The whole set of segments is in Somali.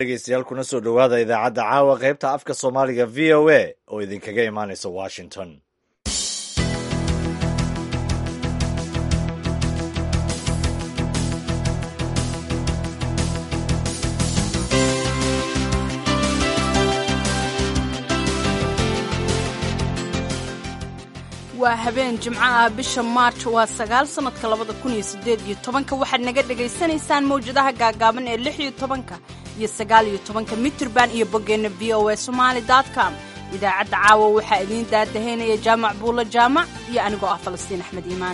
dhegeystayaal kuna soo dhowaada idaacadda caawa qaybta afka soomaaliga v o a oo idinkaga imaanaysa washington waa habeen jimco ah bisha maarj waa sagaal sannadka labada kun iyo siddeed iyo tobanka waxaad naga dhegaysanaysaan mawjadaha gaagaaban ee lix iyo tobanka iyo sagaal iyo tobanka mitirban iyo boggeenna v o a somaali com idaacadda caawa waxaa idiin daadahaynaya jaamac buulo jaamac iyo anigoo ah falastiin axmed iimaan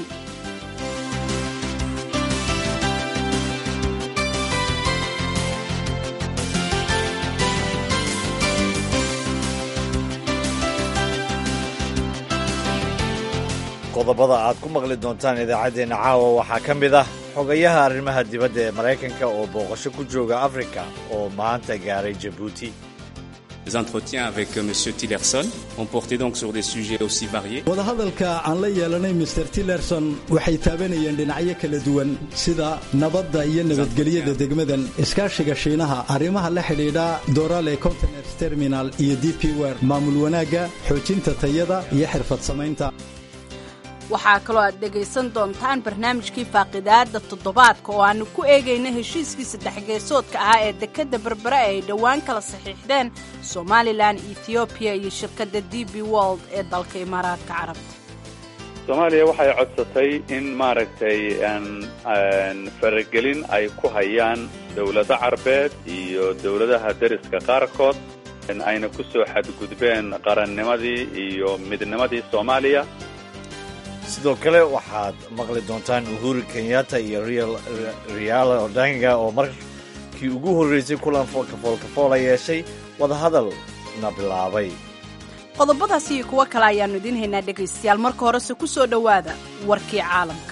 qodobada aad ku maqli doontaan idaacaddeenna caawa waxaa ka mid ah xogayaha arrimaha dibadda ee maraykanka oo booqasho ku jooga afrika oo maanta gaaray jabuuti Les entretiens avec M. Tillerson ont porté donc sur des sujets aussi variés. wadahadalka aan la yeelanay mr tillerson waxay taabanayeen dhinacyo kala duwan sida nabadda iyo nabadgelyada degmadan iskaashiga shiinaha arrimaha la xidhiidha dorale conteners terminal iyo d p wer maamul wanaagga xoojinta tayada iyo xirfad samaynta waxaa kaloo aad dhegaysan doontaan barnaamijkii faaqidaadda toddobaadka oo aannu ku eegayna heshiiskii saddexgeesoodka ahaa ee dekedda berbere ay dhowaan kala saxiixdeen somalilan ethoobiya iyo shirkadda d b wold ee dalka imaaraadka carabta soomaaliya waxay codsatay in maaragtay faragelin ay ku hayaan dowlado carbeed iyo dowladaha deriska qaarkood ayna ku soo xadgudbeen qarannimadii iyo midnimadii soomaaliya sidoo kale waxaad maqli doontaan uhuru kenyatta iyo riala odanga oo markii ugu horreysay kulan kafoolkafoola yeeshay wadahadalna bilaabay qodobadaas iyo kuwo kale ayaannu idiin haynaa dhegaystayaal marka horese ku soo dhowaada warkii caalamka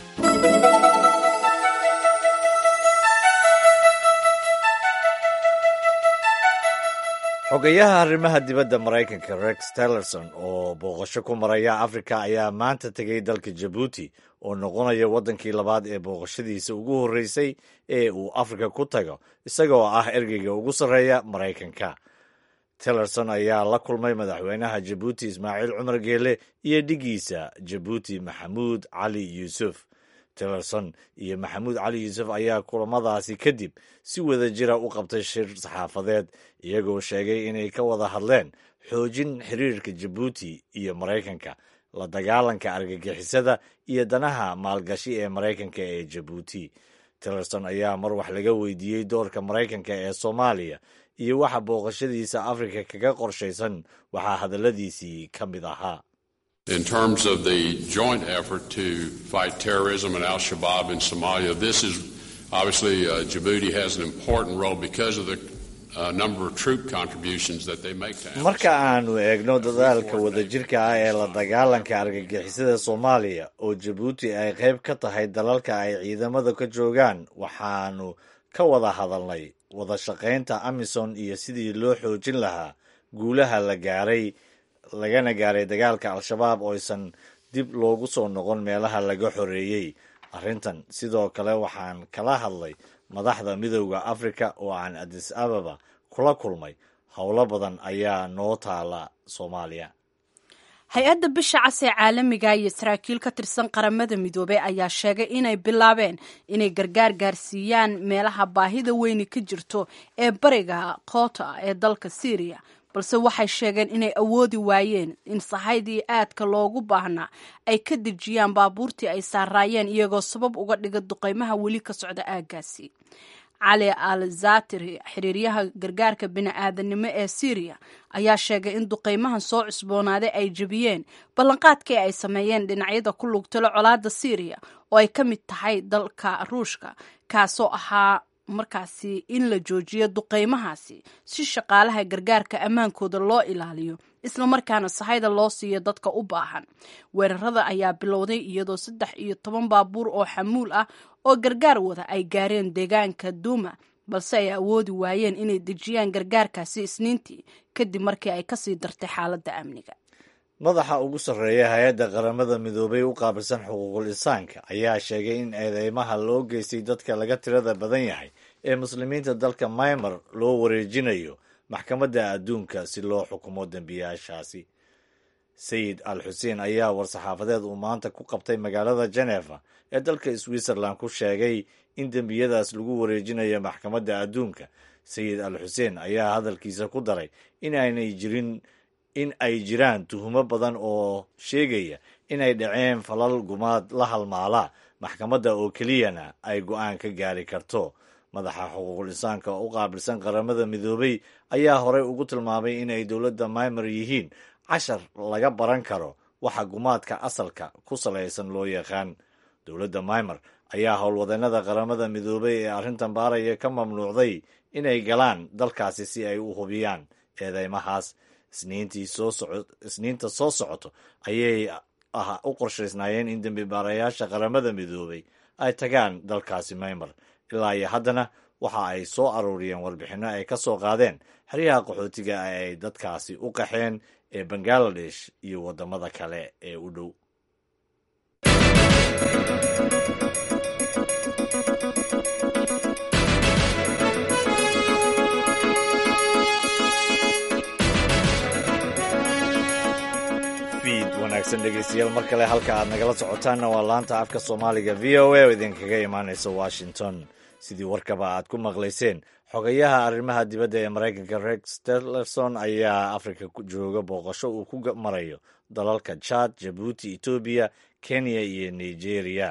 xogayaha arrimaha dibadda maraykanka rex tillerson oo booqasho ku maraya afrika ayaa maanta tegay dalka jabuuti oo noqonaya waddankii labaad ee booqashadiisa ugu horreysay ee uu afrika ku tago isagoo ah ergeyga ugu sarreeya maraykanka tillerson ayaa la kulmay madaxweynaha jabuuti ismaaciil cumar geele iyo dhigiisa jabuuti maxamuud cali yuusuf tillerson iyo maxamuud cali yuusuf ayaa kulamadaasi kadib si wada jira u qabtay shir saxaafadeed iyagoo sheegay inay ka wada hadleen xoojin xiriirka jabuuti iyo maraykanka la dagaalanka argagixisada iyo danaha maalgashi ee maraykanka ee jabuuti tillerson ayaa mar wax laga weydiiyey doorka maraykanka ee soomaaliya iyo waxa booqashadiisa afrika kaga qorshaysan waxaa hadalladiisii ka mid ahaa In terms of the joint effort to fight terrorism and Al Shabaab in Somalia, this is obviously uh, Djibouti has an important role because of the uh, number of troop contributions that they make to marka aanu eegno dadaalka wadajirka ah ee la dagaalanka argagixisada soomaaliya oo jabuuti ay qayb ka tahay dalalka ay ciidamada ka joogaan waxaanu ka wada hadalnay wada shaqaynta amisom iyo sidii loo xoojin lahaa guulaha la gaaray lagana gaaray dagaalka al-shabaab oo aysan dib loogu soo noqon meelaha laga xoreeyey arrintan sidoo kale waxaan kala hadlay madaxda midooda afrika oo aan adis ababa kula kulmay howlo badan ayaa noo taala soomaaliya hay-adda bisha cas ee caalamiga iyo saraakiil ka tirsan qaramada midoobey ayaa sheegay inay bilaabeen inay gargaar gaarsiiyaan meelaha baahida weyni ka jirto ee bariga koota ee dalka syriya balse waxay sheegeen inay awoodi waayeen in sahaydii aadka loogu baahnaa ay ka dejiyaan baabuurtii ay saaraayeen iyagoo sabab uga dhiga duqeymaha weli ka socda aaggaasi cali al zatiri xiriiryaha gargaarka bini-aadanimo ee syriya ayaa sheegay in duqeymahan soo cusboonaaday ay jebiyeen ballanqaadkii ay sameeyeen dhinacyada ku lugtalo colaadda syriya oo ay ka mid tahay dalka ruushka kaasoo ahaa markaasi in la joojiyo duqeymahaasi si shaqaalaha gargaarka ammaankooda loo ilaaliyo islamarkaana sahayda loo siiyo dadka u baahan weerarada ayaa bilowday iyadoo saddex iyo toban baabuur oo xamuul ah oo gargaar wada ay gaareen deegaanka duuma balse ay awoodi waayeen inay dejiyaan gargaarkaasi isniintii kadib markii ay kasii dartay xaaladda amniga madaxa ugu sarreeya hay-adda qaramada midoobay u qaabilsan xuquuqul insaanka ayaa sheegay in eedeymaha loo geystay dadka laga tirada badan yahay ee muslimiinta dalka maymar loo wareejinayo maxkamadda adduunka si loo xukumo dembiyaashaasi sayid al xuseen ayaa war-saxaafadeed uu maanta ku qabtay magaalada genefa ee dalka switzerland ku sheegay in dembiyadaas lagu wareejinayo maxkamadda adduunka sayid al xuseen ayaa hadalkiisa ku daray in aynay jirin in ay jiraan tuhumo badan oo sheegaya inay dhaceen falal gumaad la halmaala maxkamadda oo keliyana ay go-aan ka gaari karto madaxa xuquuqul insaanka u qaabilsan qaramada midoobay ayaa horey ugu tilmaamay inay dowladda maymar yihiin cashar laga baran karo waxa gumaadka asalka ku salaysan loo yaqaan dowladda maymar ayaa howlwadeennada qaramada midoobay ee arrintan baaraya ka mamnuucday inay galaan dalkaasi si ay u hubiyaan eedeymahaas isniinta soo socoto ayay u qorshaysnaayeen in dembi baarayaasha qaramada midoobay ay tagaan dalkaasi maymar ilaa iyo haddana waxa ay soo aruuriyeen warbixinno ay ka soo qaadeen xeryaha qaxootiga ay dadkaasi u qaxeen ee bangaladesh iyo waddamada kale ee u dhow wanaagsan dhegeystayaal mar kale halka aad nagala socotaanna waa laanta afka soomaaliga v o a oo idinkaga imaaneysa washington sidii warkaba aad ku maqlayseen xogayaha arrimaha dibadda ee maraykanka rex tillerson ayaa afrika jooga booqasho uu ku marayo dalalka jad jabuuti etoobiya kenya iyo nigeria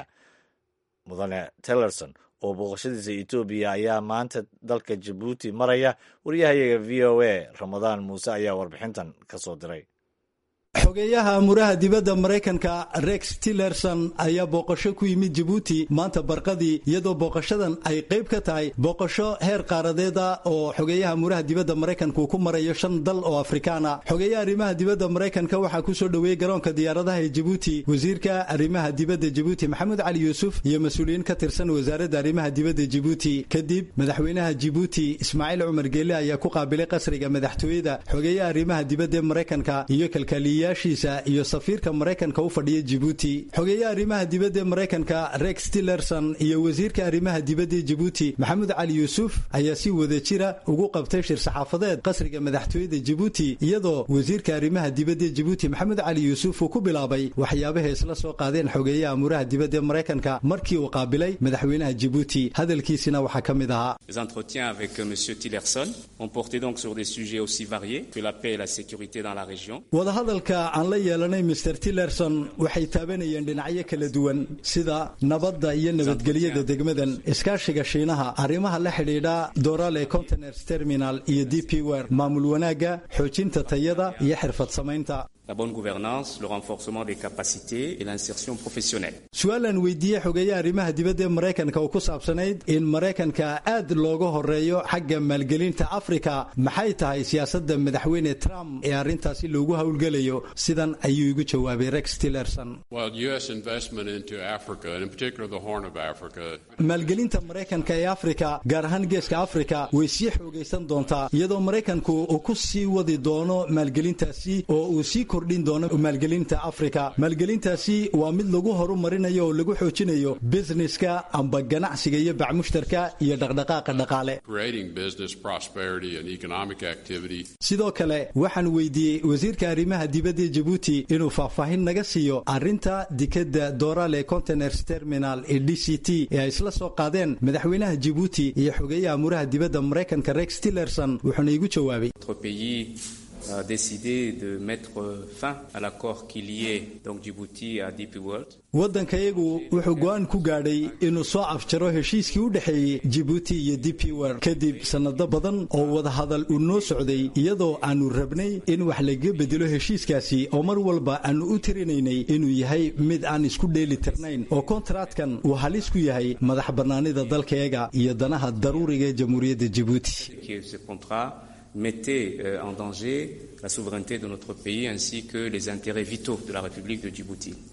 mudane tillerson oo booqashadiisa etoobiya ayaa maanta dalka jabuuti maraya waryahayaga v o a ramadaan muuse ayaa warbixintan ka soo diray xogeeyaha amuraha dibadda maraykanka rex tillerson ayaa booqasho ku yimid jabuuti maanta barqadii iyadoo booqashadan ay qayb ka tahay booqasho heer qaaradeeda oo xogeeyaha amuraha dibadda maraykanka uu ku marayo shan dal oo afrikaana xogeeyaha arrimaha dibadda maraykanka waxaa ku soo dhoweeyey garoonka diyaaradaha ee jabuuti wasiirka arrimaha dibadda jabuuti maxamed cali yuusuf iyo mas-uuliyiin ka tirsan wasaaradda arrimaha dibadda jabuuti kadib madaxweynaha jabuuti ismaaciil cumar geelle ayaa ku qaabilay qasriga madaxtooyada xogeeyaha arrimaha dibadda ee maraykanka iyo kalkaaliye yaashiisa iyo safiirka maraykanka u fadhiya jibuuti xogeeyaha arrimaha dibadda ee maraykanka rex tillerson iyo wasiirka arrimaha dibadda ee jibuuti maxamed cali yuusuf ayaa si wada jira ugu qabtay shir saxaafadeed qasriga madaxtooyada jibuuti iyadoo wasiirka arrimaha dibadda ee jibuuti maxamed cali yuusuf uu ku bilaabay waxyaabaha isla soo qaadeen xogeeyaha amuraha dibadda ee maraykanka markii uu qaabilay madaxweynaha jibuuti hadalkiisina waxaa ka mid ahaa Les entretiens avec M. Tillerson ont porté donc sur des sujets aussi variés que la paix et la sécurité dans la région. wadahadalka aan la yeelanay mr tillerson waxay taabanayeen dhinacyo kala duwan sida nabadda iyo nabadgelyada degmadan iskaashiga shiinaha arrimaha la xidhiidha dorale containers terminal iyo d p wer maamul wanaagga xoojinta tayada iyo xirfad samaynta La bonne gouvernance, le renforcement des capacités et l'insertion professionnelle. su-aalaan weydiiyey xogeeyaha arrimaha dibadda ee maraykanka oo ku saabsanayd in maraykanka aad looga horeeyo xagga maalgelinta afrika maxay tahay siyaasadda madaxweyne trump ee arrintaasi loogu howlgelayo sidan ayuu igu jawaabay rex tillerson Well, U.S. investment into Africa, and in particular the Horn of Africa, maalgelinta maraykanka ee afrika gaar ahaan geeska afrika way sii xoogaysan doontaa iyadoo maraykanku uu ku sii wadi doono maalgelintaasi oo uu sii kordhin doono maalgelinta afrika maalgelintaasi waa mid lagu horumarinayo oo lagu xoojinayo busineska amba ganacsiga iyo bacmushtarka iyo dhaqdhaqaaqa dhaqaale creating business prosperity and economic activity. sidoo kale waxaan weydiiyey wasiirka arrimaha dibadda ee jabuuti inuu faahfaahin naga siiyo arrinta dikadda dorale containers terminal ee d c t ee ay isla soo qaadeen madaxweynaha jabuuti iyo xogeeyaha amuraha dibadda maraykanka rex tillerson wuxuuna igu jawaabay Notre pays a décidé de mettre fin à l'accord qui liait donc Djibouti à DP World. waddankayagu wuxuu go'aan ku gaadhay inuu soo afjaro heshiiskii u dhexeeyey jibuuti iyo d p wer kadib sannado badan oo wadahadal uu noo socday iyadoo aannu rabnay in wax lagaga bedelo heshiiskaasi oo mar walba aannu u tirinaynay inuu yahay mid aan isku dheeli tirnayn oo kontaraadkan uu halis ku yahay madax bannaanida dalkayaga iyo danaha daruuriga ee jamhuuriyadda jibuuti que ce contrat mettait euh, en danger la souveraineté de notre pays ainsi que les intérêts vitaux de la République de Djibouti.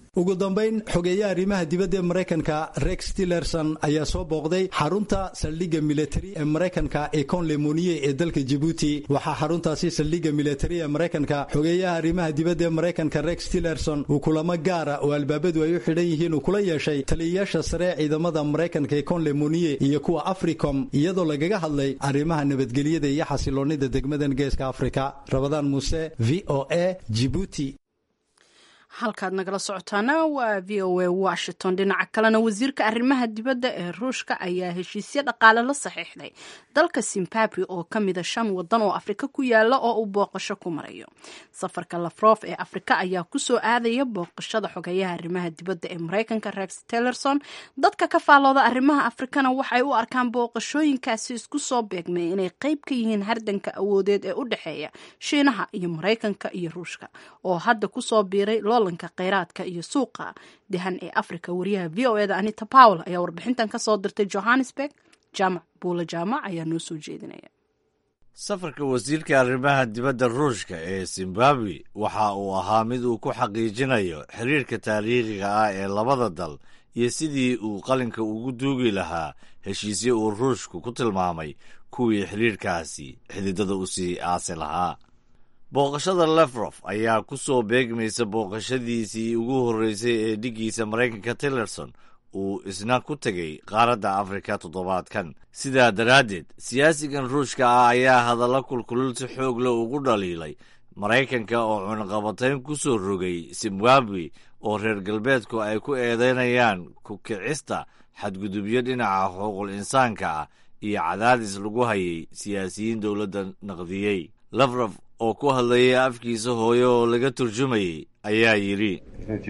ugu dambayn xogeeyaha arrimaha dibadda ee maraykanka rex tillerson ayaa soo booqday xarunta saldhigga militari ee maraykanka ee conlemoniye ee dalka jibuuti waxaa xaruntaasi saldhigga militari ee maraykanka xogeeyaha arrimaha dibadda ee maraykanka rex tillerson uu kulamo gaara oo albaabadu ay u xidhan yihiin uu kula yeeshay taliyayaasha sare ciidamada maraykanka ee conlemoniye iyo kuwa africom iyadoo lagaga hadlay arrimaha nabadgelyada iyo xasiloonnida degmadan geeska afrika rabadaan muuse v o a jibuuti halkaad nagala socotaana waa v o a washington dhinaca kalena wasiirka arrimaha dibadda ee ruushka ayaa heshiisyo dhaqaale la saxiixday dalka zimbabwe oo ka mida shan wadan oo afrika ku yaala oo uu booqasho ku marayo safarka lafrof ee afrika ayaa kusoo aadaya booqashada xogeeyaha arrimaha dibadda ee maraykanka rex tillerson dadka ka faalooda arrimaha afrikana waxay u arkaan booqashooyinkaasi isku soo beegmay inay qayb ka yihiin hardanka awoodeed ee u dhexeeya shiinaha iyo maraykanka iyo ruushka oo hadda kusoo biiray loolanka kheyraadka iyo suuqa dehan ee afrika wariyaha v o eda anita powell ayaa warbixintan ka soo dirtay johannesburg jaamac buula jaamac ayaa noo soo jeedinaya safarka wasiirka arrimaha dibadda ruushka ee zimbabwe waxa uu ahaa mid uu ku xaqiijinayo xiriirka taariikhiga ah ee labada dal iyo sidii uu qalinka ugu duugi lahaa heshiisyo uu ruushku ku tilmaamay kuwii xiriirkaasi xididada u sii aasi lahaa booqashada lefrof ayaa ku soo beegmaysa booqashadiisii ugu horreysay ee dhiggiisa maraykanka tillerson uu isna ku tegey qaaradda afrika toddobaadkan sidaa daraaddeed siyaasigan ruushka ah ayaa hadallo kulkulul si xoog leh ugu dhaliilay maraykanka oo cunaqabatayn ku soo rogay zimbabwe oo reer galbeedku ay ku eedaynayaan ku kicista xadgudubyo dhinaca xuquuqul insaanka ah iyo cadaadis lagu hayay siyaasiyiin dowladda naqdiyey lafrof oo ku hadlayay afkiisa hooye oo laga turjumayay ayaa yidhi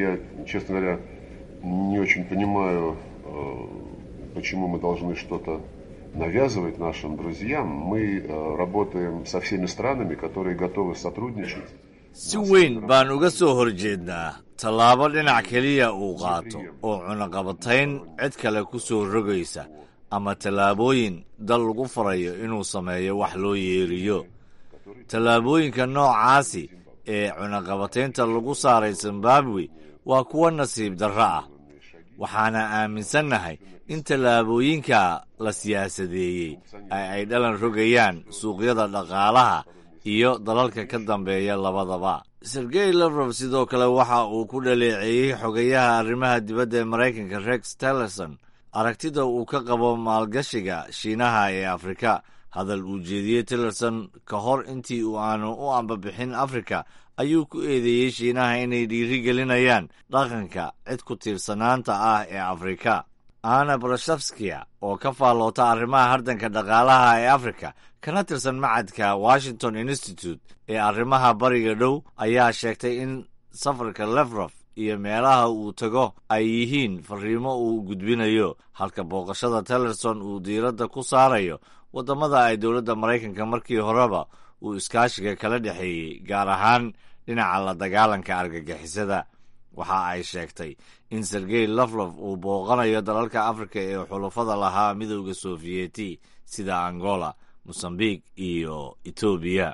не очень понимаю, почему мы должны что-то навязывать нашим друзьям. Мы работаем со всеми странами, которые готовы сотрудничать. si weyn baan uga soo horjeednaa tallaabo dhinac keliya uu qaato oo cunaqabatayn cid kale ku soo rogaysa ama tallaabooyin dal lagu farayo inuu sameeyo wax loo yeeriyo tallaabooyinka noocaasi ee cunaqabataynta lagu saaray zimbabwe waa kuwo nasiib darro ah waxaana aaminsannahay in tallaabooyinka la siyaasadeeyey ee ay dhalan rogayaan suuqyada dhaqaalaha iyo dalalka ka dambeeya labadaba sergey lafrof sidoo kale waxa uu ku dhaleeceeyey xogayaha arrimaha dibadda ee maraykanka rex tillerson aragtida uu ka qabo maalgashiga shiinaha ee afrika hadal uu jeediyey tillerson ka hor intii uu aanu u ambabixin afrika ayuu ku eedeeyey shiinaha inay dhiiri gelinayaan dhaqanka cid ku tiirsanaanta ah ee afrika ana brashafskia oo ka faalloota arrimaha hardanka dhaqaalaha ee afrika kana tirsan macadka washington institute ee arrimaha bariga dhow ayaa sheegtay in safarka lefrof iyo meelaha uu tago ay yihiin fariimo uu gudbinayo halka booqashada tillerson uu diiradda ku saarayo waddamada ay dowladda maraykanka markii horeba uu iskaashiga kala dhexeeyey gaar ahaan dhinaca la dagaalanka argagixisada waxa ay sheegtay in sergey laflof uu booqanayo dalalka afrika ee xulufada lahaa midowda sofiyeeti sida angola mosambique iyo etoobiya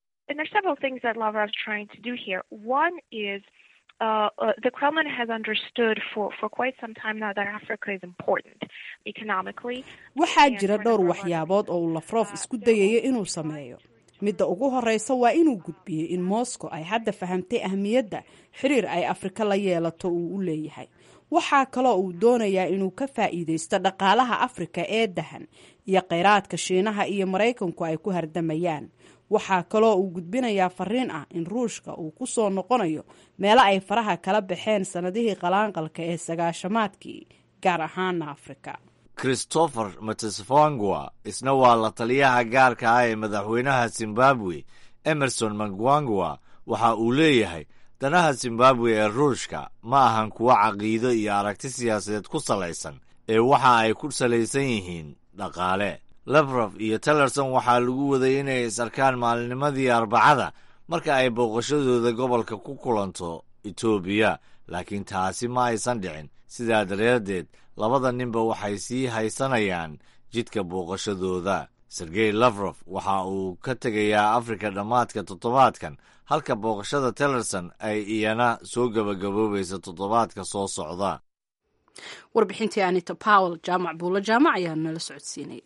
Uh, uh, the Kremlin has understood for, for quite some time now that Africa is important economically. waxaa jira dhowr waxyaabood oo uu lafrof isku dayayo inuu sameeyo midda ugu horeysa waa inuu gudbiyo in moscow ay hadda fahamtay ahmiyadda xiriir ay afrika la yeelato uu u leeyahay waxaa kaloo uu doonayaa inuu ka faa'iideysto dhaqaalaha afrika ee dahan iyo kheyraadka shiinaha iyo maraykanku ay ku hardamayaan waxaa kaloo uu gudbinayaa fariin ah in ruushka uu ku soo noqonayo meelo ay faraha kala baxeen sannadihii qalaanqalka ee sagaashamaadkii gaar ahaana afrika christopher matesvangwa isna waa la taliyaha gaarka ah ee madaxweynaha zimbabwe emerson mangwangwa waxa uu leeyahay danaha zimbabwe ee ruushka ma ahan kuwo caqiido iyo aragti siyaasadeed ku salaysan ee waxa ay ku salaysan yihiin dhaqaale lefrof iyo tillerson waxaa lagu waday inay is arkaan maalinimadii arbacada marka ay booqashadooda gobolka ku kulanto etoobiya laakiin taasi ma aysan dhicin sidaa daraaddeed labada ninba waxay sii haysanayaan jidka booqashadooda sergey lavrof waxa uu ka tegayaa afrika dhammaadka toddobaadkan halka booqashada tellerson ay iyana soo gebagaboobaysa toddobaadka soo socda warbixintii anita powell jaamac buulo jaamac ayaa nala socodsiinay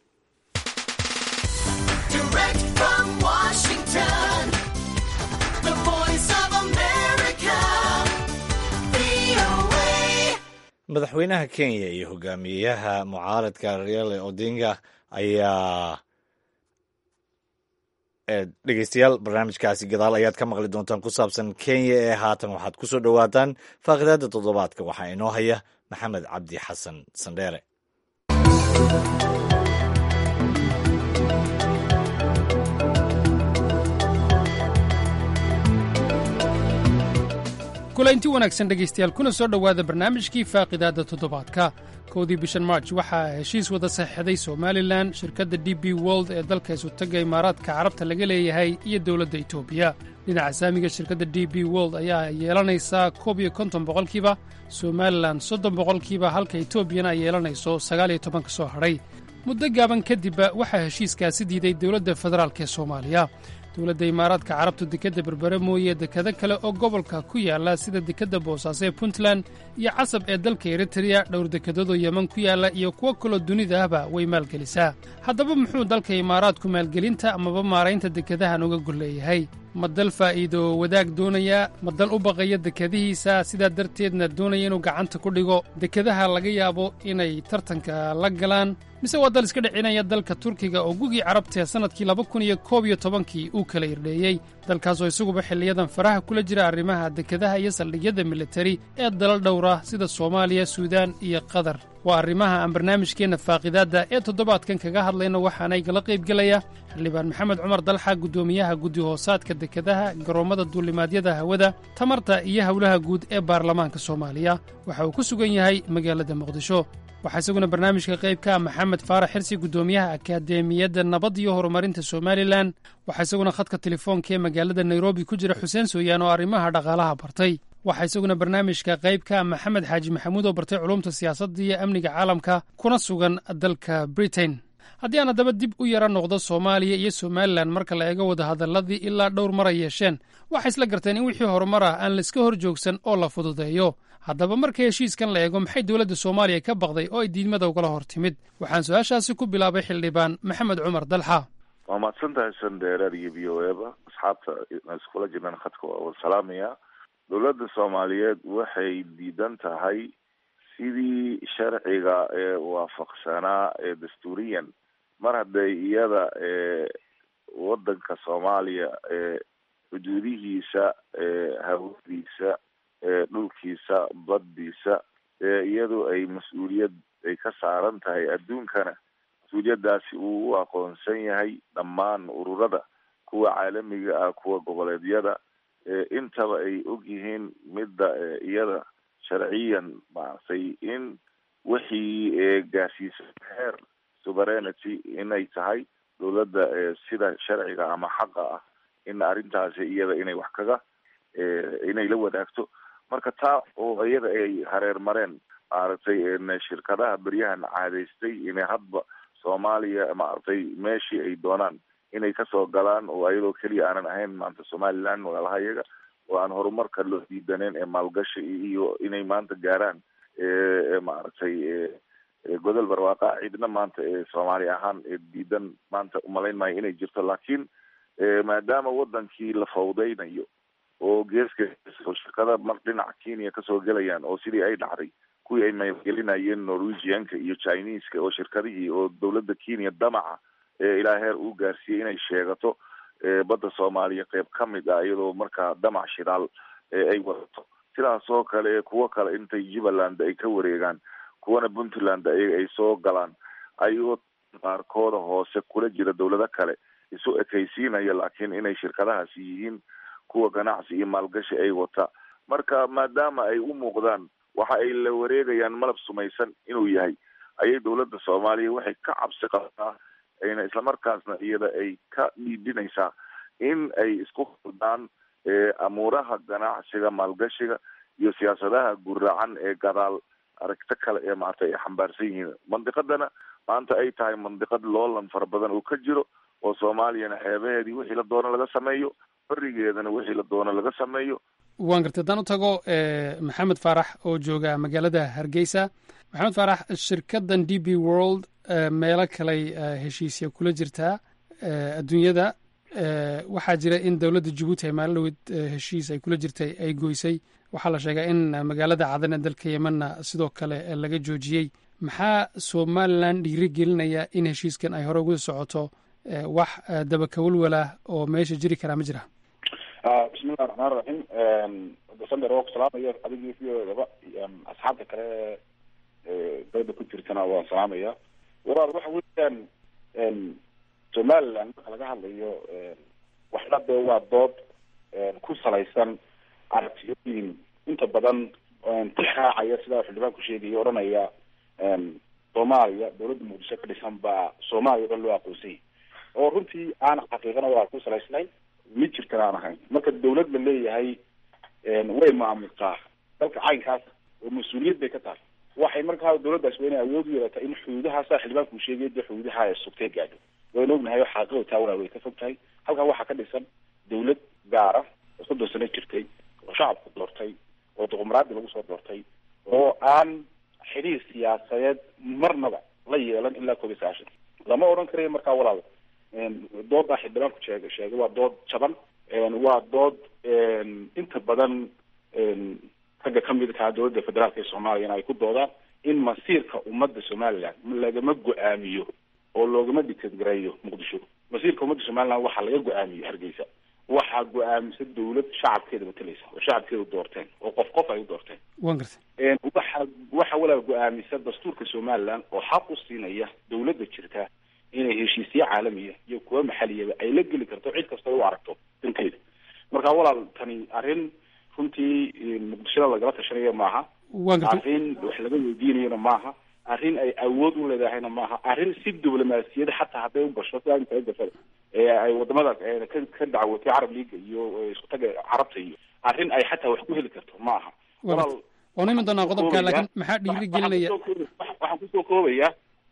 madaxweynaha kenya iyo hogaamiyaha mucaaradka reale odinga ayaa dhegeystayaal barnaamijkaasi gadaal ayaad ka maqli doontaan ku saabsan kenya ee haatan waxaad ku soo dhowaataan faaqidaada toddobaadka waxaa inoo haya maxamed cabdi xasan sandheere kulaynti wanaagsan dhegaystayaal kuna soo dhowaada barnaamijkii faaqidaadda toddobaadka kowdii bishan marj waxaa heshiis wada saxiixday somalilan shirkadda d b wold ee dalka isutaga imaaraadka carabta laga leeyahay iyo dowladda etoobiya dhinaca saamiga shirkadda d b wold ayaa yeelanaysaa koob iyo konton boqolkiiba somalilan soddon boqolkiiba halka etoobiyana ay yeelanayso sagaal iyo toban ka soo hadhay muddo gaaban kadibba waxaa heshiiskaasi diiday dowladda federaalk ee soomaaliya dowladda imaaraadka carabtu dekedda berbere mooye dekado kale oo gobolka ku yaalla sida dekedda boosaaso ee puntland iyo casab ee dalka eritreya dhowr dekedoodoo yeman ku yaalla iyo kuwo kaloo dunida ahba way maalgelisaa haddaba muxuu dalka imaaraadku maalgelinta amaba maaraynta dekadahan uga golleeyahay ma dal faa'iido wadaag doonayaa ma dal u baqaya dekadihiisa sidaa darteedna doonaya inuu gacanta ku dhigo dekadaha laga yaabo inay tartanka la galaan mise waa dal iska dhicinaya dalka turkiga oo gugii carabtee sannadkii laba kun iyo koob iyo tobankii uu kala irdheeyey dalkaasoo isaguba xilliyadan faraha kula jira arrimaha dekadaha iyo saldhigyada militari ee dalal dhowra sida soomaaliya suudaan iyo qatar waa arrimaha aan barnaamijkeenna faaqidaadda ee toddobaadkan kaga hadlayno waxaana igala qaybgelaya xildhibaan maxamed cumar dalxa guddoomiyaha guddi hoosaadka dekadaha garoommada duulimaadyada hawada tamarta iyo howlaha guud ee baarlamaanka soomaaliya waxa uu ku sugan yahay magaalada muqdisho waxaa isaguna barnaamijka qayb ka ah maxamed faarax xirsi guddoomiyaha akadeemiyadda nabad iyo horumarinta somalilan waxaa isaguna khadka telefoonka ee magaalada nairobi ku jira xuseen sooyaan oo arrimaha dhaqaalaha bartay waxaa isaguna barnaamijka qayb ka ah maxamed xaaji maxamuud oo bartay culumta siyaasadda iyo amniga caalamka kuna sugan dalka britain haddii aan haddaba dib u yara noqdo soomaaliya iyo somalilan marka la eego wadahadalladii ilaa dhowr mar ay yeesheen waxay isla garteen in wixii horumar ah aan laiska hor joogsan oo la fududeeyo haddaba marka heshiiskan la eego maxay dowladda soomaaliya ka baqday oo ay diidmada ugala hor timid waxaan su-aashaasi ku bilaabay xildhibaan maxamed cumar dalxa waa mahadsan tahay sandheeraad iyo v o eba asxaabta iskula jirnaan khadka waa wada salaamaya dowladda soomaaliyeed waxay diidan tahay sidii sharciga ee waafaqsanaa ee dastuuriyan mar hadday iyada ee wadanka soomaaliya ee xuduudihiisa ee hawadiisa ee dhulkiisa baddiisa ee iyadu ay mas-uuliyad ay ka saaran tahay adduunkana mas-uuliyadaasi uu u aqoonsan yahay dhammaan ururada kuwa caalamiga ah kuwa goboleedyada intaba ay og yihiin midda iyada sharciyan maaragtay in wixii gaarsiisa heer sovereignity inay tahay dowladda sida sharciga ama xaqa ah in arrintaasi iyada inay wax kaga inay la wadaagto marka taa oo iyada ay hareer mareen maaragtay shirkadaha beryahan caadaystay inay hadba soomaaliya maaragtay meeshii ay doonaan inay kasoo galaan oo iyadoo keliya aanan ahayn maanta somaliland walaalaha iyaga oo aan horumarka loo diidaneen ee maalgashi iyo inay maanta gaaraan maaragtay godol barwaaqa cidna maanta soomaali ahaan diidan maanta umalayn maayo inay jirto laakiin maadaama wadankii la fawdeynayo oo geeska shirkada mar dhinaca kenya kasoo gelayaan oo sidii ay dhacday kuwii ay maalgelinayeen norwegianka iyo chineska oo shirkadihii oo dowladda kenya damaca ilaa heer uu gaarsiiyey inay sheegato badda soomaaliya qeyb ka mid ah iyadoo markaa damac shidaal ay wadato sidaas oo kale kuwo kale intay jubbaland ay ka wareegaan kuwana puntland ayaga ay soo galaan ayagoo qaarkooda hoose kula jira dowlado kale isu ekaysiinaya laakiin inay shirkadahaasi yihiin kuwa ganacsi iyo maalgashi ay wata marka maadaama ay u muuqdaan waxa ay la wareegayaan malab sumaysan inuu yahay ayay dowladda soomaaliya waxay ka cabsi qabtaa ayna islamarkaasna iyada ay ka dhiidhinaysaa in ay isku hordaan amuuraha ganacsiga maalgashiga iyo siyaasadaha guracan ee gadaal aragto kale ee maaragtay ay xambaarsan yihiin mandiqadana maanta ay tahay mandiqad loolan fara badan oo ka jiro oo soomaaliyana xeebaheedii wixii la doono laga sameeyo berigeedana wixii la doono laga sameeyo waan gartay haddaan u tago maxamed faarax oo jooga magaalada hargeysa maxamed faarax shirkaddan d b world meelo kaley heshiisya kula jirtaa adduunyada waxaa jira in dowladda jabuuti ay maalin dhaweyd heshiis ay kula jirtay ay goysay waxaa la sheegaa in magaalada cadan ee dalka yemanna sidoo kale laga joojiyey maxaa somalilan dhiiri gelinaya in heshiiskan ay hore ugu socoto wax dabakawalwalah oo meesha jiri karaa ma jira bismillahi raxmaan raxiim sander waa ku salaamaya adigii viodaba asxaabta kale dooda ku jirtana waan salaamaya walaal waxa weeyaan somaliland marka laga hadlayo waxna dee waa dood ku salaysan aragtiyooyin inta badan tix raacaya sidaa xildhibaanku sheegaya odhanaya soomaaliya dowladda muqdisho ka dhisan baa soomaaliya dhan loo aqoonsanyay oo runtii aan xaqiiqana waa ku salaysnayn mid jirtana aan ahayn marka dawlad la leeyahay way maamultaa dalka caynkaas oo mas-uuliyad bay ka tahay waxay markaa dawladdaas waa inay awood u yeelata in xuduudahaasa xildhibaanku sheegay dee xuduudaha ay sugtay gaadho wayna ognahay oo xaaqida taawala way ka fog tahay halkan waxaa ka dhisan dawlad gaara oo soddon sano jirtay oo shacabku doortay oo duqumraadi lagu soo doortay oo aan xidhiir siyaasadeed marnaba la yeelan ilaa koob iyo sagaashan lama odhan karayo markaa walaal doodaa xildhibaanku sheeg sheegay waa dood jaban waa dood inta badan ragga kamid kaa dowladda federaalka ee soomaaliyana ay ku doodaan in masiirka ummadda somaliland lagama go-aamiyo oo loogama dictadgareeyo muqdisho masiirka ummadda somaliland waxaa laga go-aamiyo hargeysa waxaa go-aamisa dawlad shacabkeeda matalaysa oo shacabkeeda doorteen oo qof qof ay u doorteen wan gartay waxa waxa walaal go-aamisa dastuurka somaliland oo xaq u siinaya dawladda jirta inay heshiisyo caalamiya iyo kuwa maxaliyaba ay la geli karto cid kasta u aragto danteeda marka walaal tani arrin runtii muqdishada lagala tashanayo maaha arrin wax laga weydiinayona maaha arrin ay awood u leedahayna maaha arrin si diblomaasiyada xataa hadday u gasho sidaa inta gasada ee ay wadamada ka ka dacwotay carab leaga iyo isku taga carabta iyo arrin ay xataa wax ku heli karto maaha walaal waanu iman doonaa qodobka laakiin maxaa dhiiri gelinaya waxaan kusoo koobaya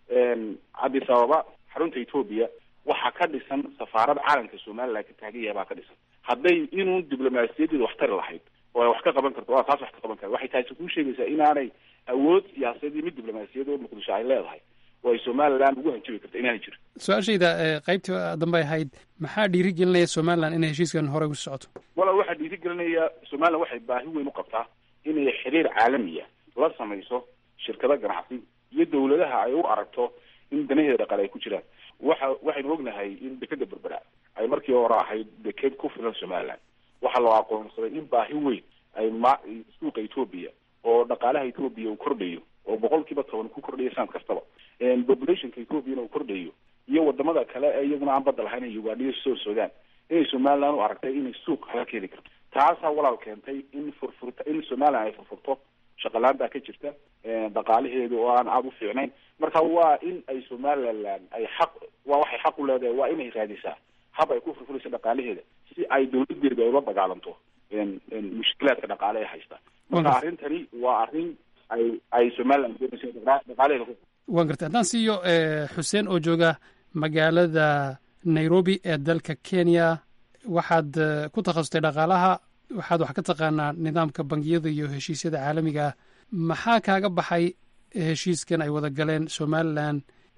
addis ababa xarunta etoobiya waxaa ka dhisan safaarad caalamka somaliland ka taagan yahay baa ka dhisan hadday inuu diblomaasiyadeeda wax tari lahayd oo ay wax ka qaban karto waa taas wax ka qaban kara waxay taasi kuu sheegaysaa inaanay awood siyaasadeed iyo mid diblomaasiyad oo muqdisho ay leedahay oo ay somaliland ugu hanjabi karto inaanay jirin su-aashayda qaybtii dambe ahayd maxaa dhiiri gelinaya somaliland inay heshiiskan hore ugu socoto walaal waxaa dhiiri gelinaya somaliland waxay baahi weyn u qabtaa inay xiriir caalamiya la samayso shirkado ganacsi iyo dawladaha ay u aragto in danaheeda dhaqaale ay ku jiraan waxa waxaynu ognahay in dekeda berbera ay markii hore ahayd deked ku filan somaliland waxaa loo aqoonsaday in baahi weyn ay ma suuqa etoobiya oo dhaqaalaha etoobiya uu kordhayo oo boqol kiiba toban ku kordhayo sanad kastaba populationka ethoobiana uu kordhayo iyo wadamada kale ee iyaguna aan badda lahayn ugandha iyo soo sudan inay somaliland u aragtay inay suuq kaga keeni karto taasaa walaal keentay in furfurta in somaliland ay furfurto shaqalaantaa ka jirta dhaqaalaheedu oo aan aada u fiicnayn marka waa in ay somaliland ay xaq waa waxay xaq u leedahay waa inay raadisaa hab ay ku furfurayso dhaqaalaheeda si ay dawladeeda ay ula dagaalanto mushkilaadka dhaqaale ee haysta marka arrintani waa arrin ay ay somaliland doonayso dhaqaalaheeda waan gartay haddaan siiyo xuseen oo jooga magaalada nairobi ee dalka kenya waxaad ku takhasustay dhaqaalaha waxaad wax ka taqaanaa nidaamka bangiyada iyo heshiisyada caalamiga ah maxaa kaaga baxay heshiiskan ay wada galeen somalilan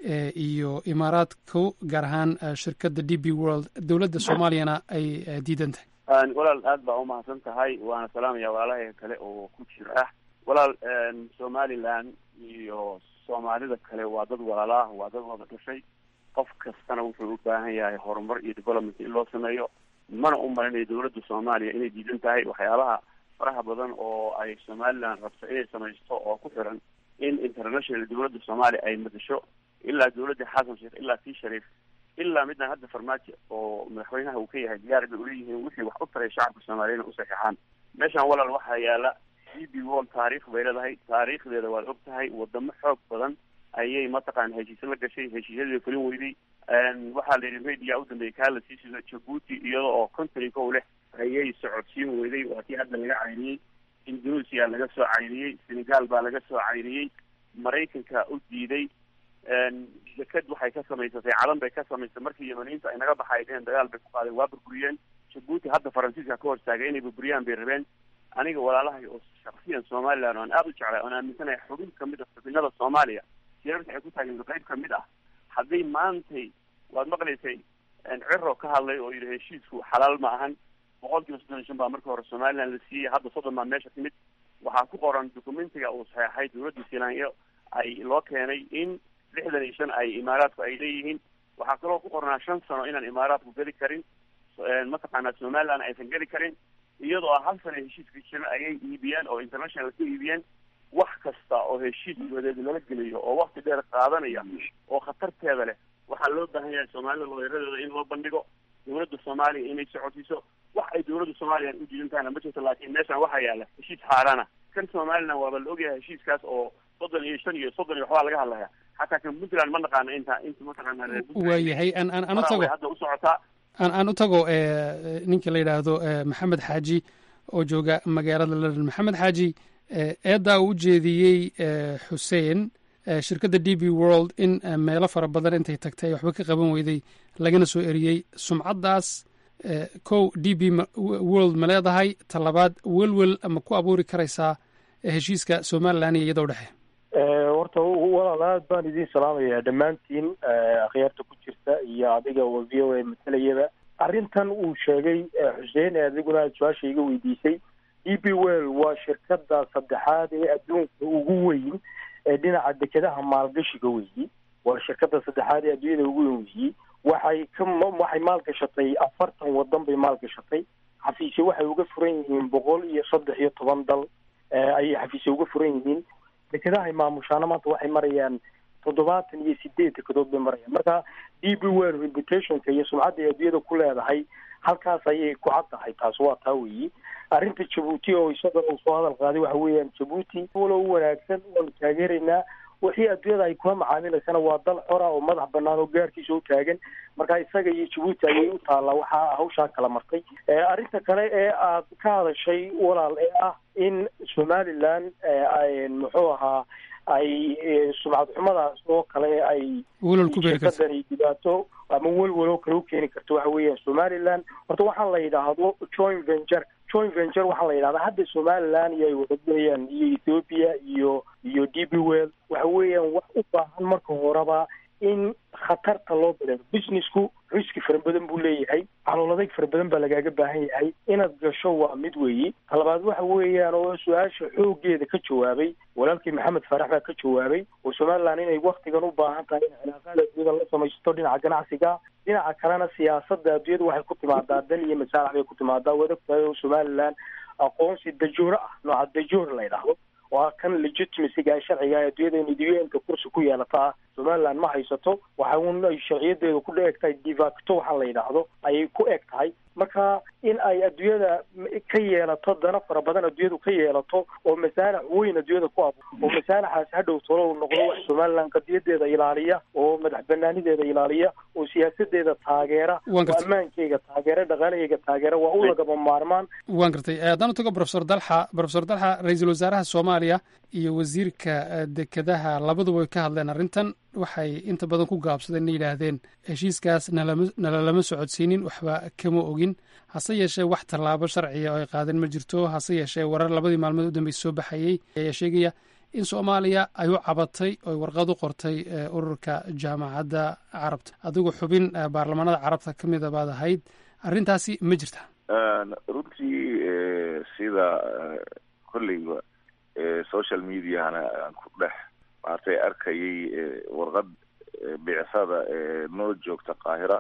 iyo imaaraadku gaar ahaan shirkadda d b world dowladda soomaaliyana ay diidan tahay walaal aad baa umahadsan tahay waana salaamaya walaalaha kale oo ku jira walaal somalilan iyo soomaalida kale waa dad walaalaah waa dad wada dhashay qof kastana wuxuu u baahan yahay horumar iyo development in loo sameeyo mana u malinayo dawladda soomaaliya inay diidan tahay waxyaabaha faraha badan oo ay somaliland rabto inay samaysto oo ku xiran in international dawladda soomaaliya ay madasho ilaa dawladda xasan sheekh ilaa tii shariif ilaa midaan hadda farmaajo oo madaxweynaha uu ka yahay diyaar bay uleeyihiin wixii wax u taray shacabka soomaaliyana u saxeexaan meeshaan walaal waxaa yaala d b world taariikh bay leedahay taariikhdeeda waad og tahay wadamo xoog badan ayay mataqaana heshiise la gashay heshiisyadii fulin weyday waxaa la yidhi media u dambeeyay kaa la sii sido jabuuti iyada oo contrinka u leh ayay socodsiin weyday waa tii hadda laga cayniyey indonesia laga soo cayriyey senegal baa laga soo cayriyey maraykanka u diiday deked waxay ka samaysatay calan bay ka samaysatay markii yamaniinta ay naga baxaydeen dagaal bay ku qaadeen waa burburiyeen jabuuti hadda faransiiska ka hortaagay inay burburiyaan bay rabeen aniga walaalahay oo shaksiyan somaliland oan aada u jeclay oon aaminsanahay xubin kamid a xubinada soomaaliya shirarka ay ku taageen qayb kamid ah hadday maantay waad maqlaysay ciro ka hadlay oo yidhi heshiisku xalaal ma ahan boqol kiiba soddon iyo shan baa markii hore somaliland la siiyey hadda soddon baa meesha timid waxaa ku qoran documentiga uu saxeexay dawladda selanyo ay loo keenay in lixdan iyo shan ay imaaraadku ay leeyihiin waxaa kaloo ku qornaa shan sano inaan imaaraadku geli karin mataqaanaa somaliland aysan geli karin iyadoo hal sana heshiiska jiran ayay iibiyeen oo international ka iibiyeen wax kasta oo heshiis wadeed lala geliyo oo wakti dheer qaadanaya oo khatarteeda leh waxaa loo baahan yahay soomaalida looyaradeeda in loo bandhigo dawladda soomaaliya inay socodsiiso wax ay dawladda soomaaliya u diidan tahayna ma jirto laakiin meeshan waxaa yaala heshiis xaaraana kan somaliland waaba la ogyahay heshiiskaas oo soddon iyo shan iyo soddon iyo waxbaa laga hadlaya xataa kan puntland ma naqaana inta inta mataqaana reer waayahay aan aan aan u tago hadda u socotaa aan aan u tago ninka la yidhaahdo maxamed xaaji oo jooga magaalada london maxamed xaaji eeddaa uu u jeediyey xuseen shirkadda d b world in meelo fara badan intay tagtay waxba ka qaban weyday lagana soo eriyey sumcaddaas kow d b world ma leedahay talabaad welwel ma ku abuuri karaysaa heshiiska somalilan iyo iyadoo dhexe horta walaal aad baan idiin salaamayaa dhammaantiin akhyaarta ku jirta iyo adiga oo v o a matalayaba arrintan uu sheegay xuseen ee adiguna aad su-aasha iga weydiisay d b well waa shirkada saddexaad ee adduunka ugu weyn ee dhinaca dekedaha maalgashiga weyi waa shirkada saddexaad ee adduunyada ugu weyn weyi waxay ka waxay maalgashatay afartan wadan bay maalgashatay xafiisye waxay uga furan yihiin boqol iyo saddex iyo toban dal ayay xafiisye uga furan yihiin dekedahay maamushaana maanta waxay marayaan toddobaatan iyo sideed dekedood bay marayaan marka d b well reputationka iyo sumcadda ay adduunyada ku leedahay halkaas ayay ku cad tahay taas waa taa weyi arrinta jabuuti oo isagana uu soo hadal qaaday waxa weeyaan jabuuti walo u wanaagsan waanu taageeraynaa wixii adduunyada ay kula macaamilaysana waa dal xora oo madax banaan oo gaarkiisa u taagan marka isaga iyo jabuuti ayay u taallaa waxaa hawshaa kala martay arrinta kale ee aad ka hadashay walaal ee ah in somaliland muxuu ahaa ay sumcad xumadaas oo kale ay shirkadani dhibaato ama welwel oo kale u keeni karto waxa weeyaan somaliland horta waxaa la yidhaahdo joint venture joint venture waxaa la yidhahdaa hadda somaliland iyo ay wadagelayaan iyo ethiopia iyo iyo d b well waxa weeyaan wax u baahan marka horeba in khatarta loo bileedo businessku riski fara badan buu leeyahay calooladeeg fara badan baa lagaaga baahan yahay inaad gasho waa mid weeyi talabaad waxa weeyaan oo su-aasha xoogeeda ka jawaabay walaalkii maxamed faarax baa ka jawaabay oo somaliland inay waktigan u baahan tahay in cilaaqaada adduunyada la samaysto dhinaca ganacsiga dhinaca kalena siyaasada adduunyada waxay ku timaadaa dan iyo masaalax bay ku timaadaa waad ogtahay oo somaliland aqoonsi dajoore ah nooca dajoor la yidhaahdo waa kan legitimacyga sharciga ee adduunyada in idiyooyinka kursi ku yeelata ah somaliland ma haysato waxa un ay sharciyadeedu ku eg tahay divacto waxaa la yidhaahdo ayay ku eg tahay marka in ay adduunyada ka yeelato dana fara badan adduunyadu ka yeelato oo masaalax weyn adduunyada ku abo oo masaalaxaas hadhow tolo noqdo wax somaliland qadiyadeeda ilaaliya oo madax banaanideeda ilaaliya oo siyaasadeeda taageera oo ammaankeyga taageera dhaqaalaheyga taageera waa u lagama maarmaan waan gartay haddaan u tago profesor dalxa profesor dalxa ra-iisul wasaaraha soomaaliya iyo wasiirka dekedaha labaduba way ka hadleen arrintan waxay inta badan ku gaabsadeen inay yidhaahdeen heshiiskaas nalama nalalama socodsiinin waxba kama ogin hase yeeshee wax tallaabo sharciya oo ay qaadeen ma jirto hase yeeshee warar labadii maalmood u dambeysa soo baxayey ayaa sheegaya in soomaaliya ay u cabatay oy warqad u qortay ururka jaamacadda carabta adigu xubin baarlamaanada carabta ka mida baad ahayd arrintaasi ma jirta runtii sida kolleyba social mediahana aan ku dhex maartay arkayay warqad bicsada noo joogta qaahira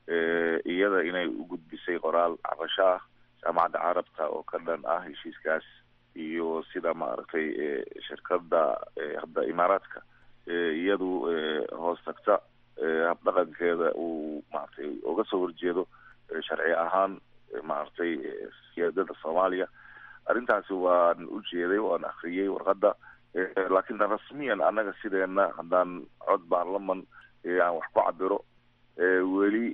iyada inay u gudbisay qoraal cabasho ah jaamacadda carabta oo ka dhan ah heshiiskaas iyo sida maaragtay shirkada hadda imaaraadka iyadu hoos tagta habdhaqankeeda uu maaragtay uga soo horjeedo sharci ahaan maaragtay siyaadada soomaaliya arrintaasi waan u jeeday waan akriyey warqadda laakiin rasmiyan annaga sideena haddaan cod baarlaman aan wax ku cabiro weli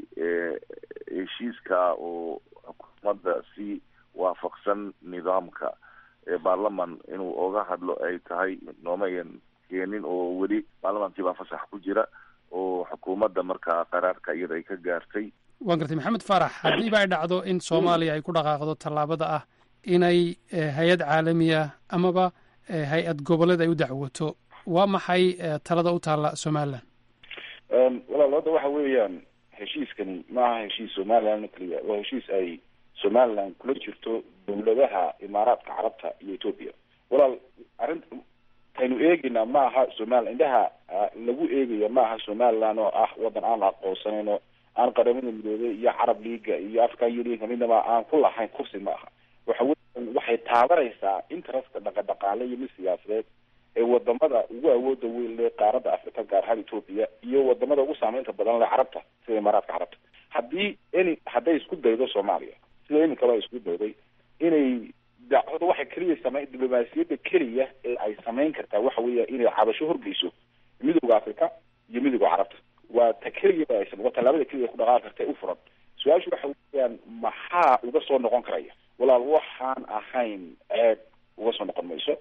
heshiiska oo xukuumadda si waafaqsan nidaamka baarlaman inuu oga hadlo ay tahay noomayan keenin oo weli baarlamankii baa fasax ku jira oo xukuumadda markaa qaraarka iyada ay ka gaartay waan gartay maxamed faarax haddiiba ay dhacdo in soomaaliya ay ku dhaqaaqdo tallaabada ah inay hay-ad caalami ah amaba hay-ad goboleed ay u dacwoto waa maxay talada u taalla somalilan walaal hadda waxa weeyaan heshiiskani maaha heshiis somalilan keliya waa heshiis ay somalilan kula jirto dawladaha imaaraadka carabta iyo ethoopia walaal arrinta kaynu eegeynaa maaha somalilan indhaha lagu eegaya maaha somalilan oo ah wadan aan la aqoonsaneyn oo aan qaramada midoobey iyo carab leaga iyo african unionka midnaba aan ku lahayn kursi ma aha waxa weya waxay taabanaysaa interestka dhaqadhaqaale iyo mid siyaasadeed ee wadamada ugu awooda weyn le qaaradda africa gaar ahaan ethoopia iyo wadamada ugu saameynta badan le carabta sida imaaraadka carabta haddii any hadday isku daydo soomaaliya sida iminkaba ay isku dayday inay dacwada waxay keliya same diblomaasiyadda keliya ee ay samayn kartaa waxa weeya inay cabasho horgeyso midooda africa iyo midooda carabta waa ta keliya ba aysan waa tallaabada keliya ku dhaqaaqi karta u furan su-aashu waxa weeyaan maxaa uga soo noqon karaya walaal waxaan ahayn ceeb uga soo noqon mayso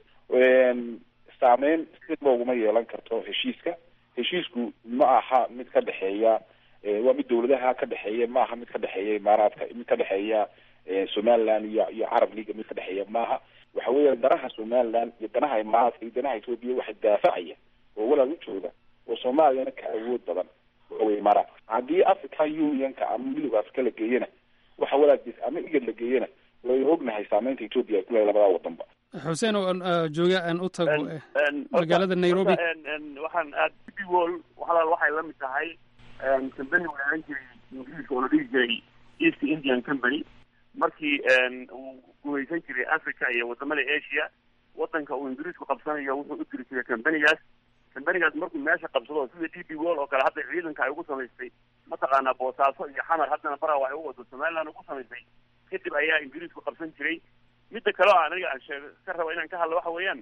saameyn sidba uguma yeelan karto heshiiska heshiisku ma aha mid ka dhexeeya waa mid dawladaha ka dhexeeya ma aha mid ka dhexeeya imaaraadka mid ka dhexeeya somaliland iyo iyo carab leaga mid ka dhexeeya maaha waxa weeya danaha somaliland iyo danaha imaaraadka iyo danaha ethoopia waxay daafacaya oo walaal u jooga oo soomaaliyana ka awood badan waxawey imaaraadka haddii african unionka ama midooda africa la geeyana waxa walaagis ama igad la geeyana waynu ognahay saameynta ethoopia ay ku leedahay labada wadanba xuseen oo aan jooga aan u tago magaalada nairobi waxaan aad wol walaal waxay la mid tahay company weeran jiray ingiriiska oo la dhihi jiray east indian company markii uu gumaysan jiray africa iyo wadamada asia wadanka uu ingiriisku qabsanayo wuxuu u diri jiray companigaas companigaas markuu meesha qabsado sida d b wol oo kale hadda ciidanka ay ugu samaystay mataqaanaa boosaaso iyo xamar haddana baraw ay u wado somaliland ugu samaystay kadib ayaa ingiriisku qabsan jiray midda kale oo aniga aan sheeg ka rabo inaan ka hadlo waxa weeyaan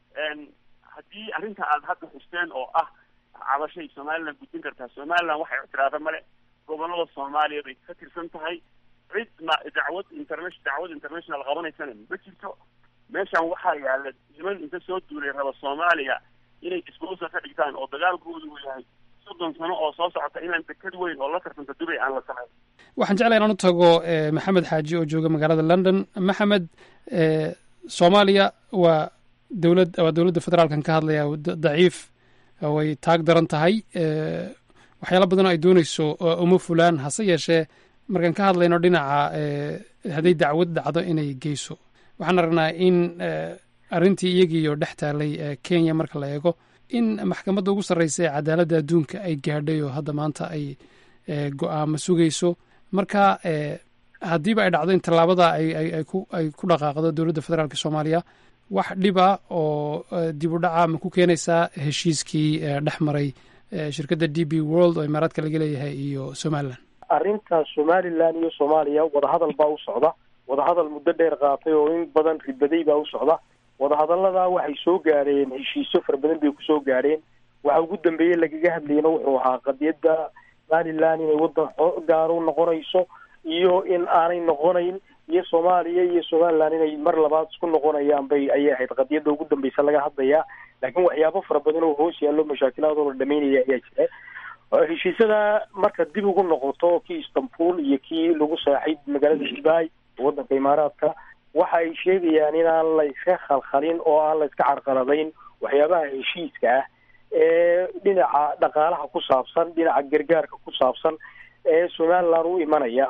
haddii arrinta aad hadda xusteen oo ah cabashay somaliland gudbin kartaa somaliland waxay ictiraada male gobolada soomaaliya bay ka tirsan tahay cid ma dacwad interna- dacwad international qabanaysana ma jirto meeshan waxaa yaala niman inta soo duulay raba soomaaliya inay disbosal ka dhigtaan oo dagaalkoodu uu yahay soddon sano oo soo socota inaan dekad weyn oo la tartanta dubay aan la samayn waxaan jeclay inaan u tago maxamed xaaji oo jooga magaalada london maxamed soomaaliya waa dowlad waa dowladda federaalkan ka hadlaya daciif way taag daran tahay waxyaala badan oo ay dooneyso uma fulaan hase yeeshee markaan ka hadlayno dhinaca hadday dacwad dhacdo inay geyso waxaan aragnaa in arrintii iyagiiyo dhex taalay kenya marka la eego in maxkamadda ugu sarreysa ee cadaaladda adduunka ay gaadhay oo hadda maanta ay go-aamo sugayso marka haddiiba ay dhacdo in tallaabada ay ku dhaqaaqdo dowladda federaalk soomaaliya wax dhiba oo dib u dhaca ma ku keenaysaa heshiiskii dhex maray shirkadda d b world oo imaaraadka laga leeyahay iyo somalilan arrinta somalilan iyo soomaaliya wadahadal baa u socda wadahadal muddo dheer qaatay oo in badan ribaday baa u socda wadahadallada waxay soo gaadheen heshiisyo fara badan bay kusoo gaadheen waxa ugu dambeeyey lagaga hadlayna wuxuu ahaa qadiyadda somalilan inay waddan gaar u noqonayso iyo in aanay noqonayn iyo soomaaliya iyo somalilan inay mar labaad isku noqonayaan bay ayay ahayd qadiyadda ugu dambeysa laga hadlayaa laakiin waxyaabo fara badan oo hoos yaallo mashaakilaadoo la dhameynaya ayaa jira heshiisyada marka dib ugu noqoto kii istanbul iyo kii lagu saaxiib magaalada dubai waddanka imaaraadka waxa ay sheegayaan inaan la iska khalkhalin oo aan la iska carqaladayn waxyaabaha heshiiska ah ee dhinaca dhaqaalaha ku saabsan dhinaca gargaarka ku saabsan ee somaliland u imanaya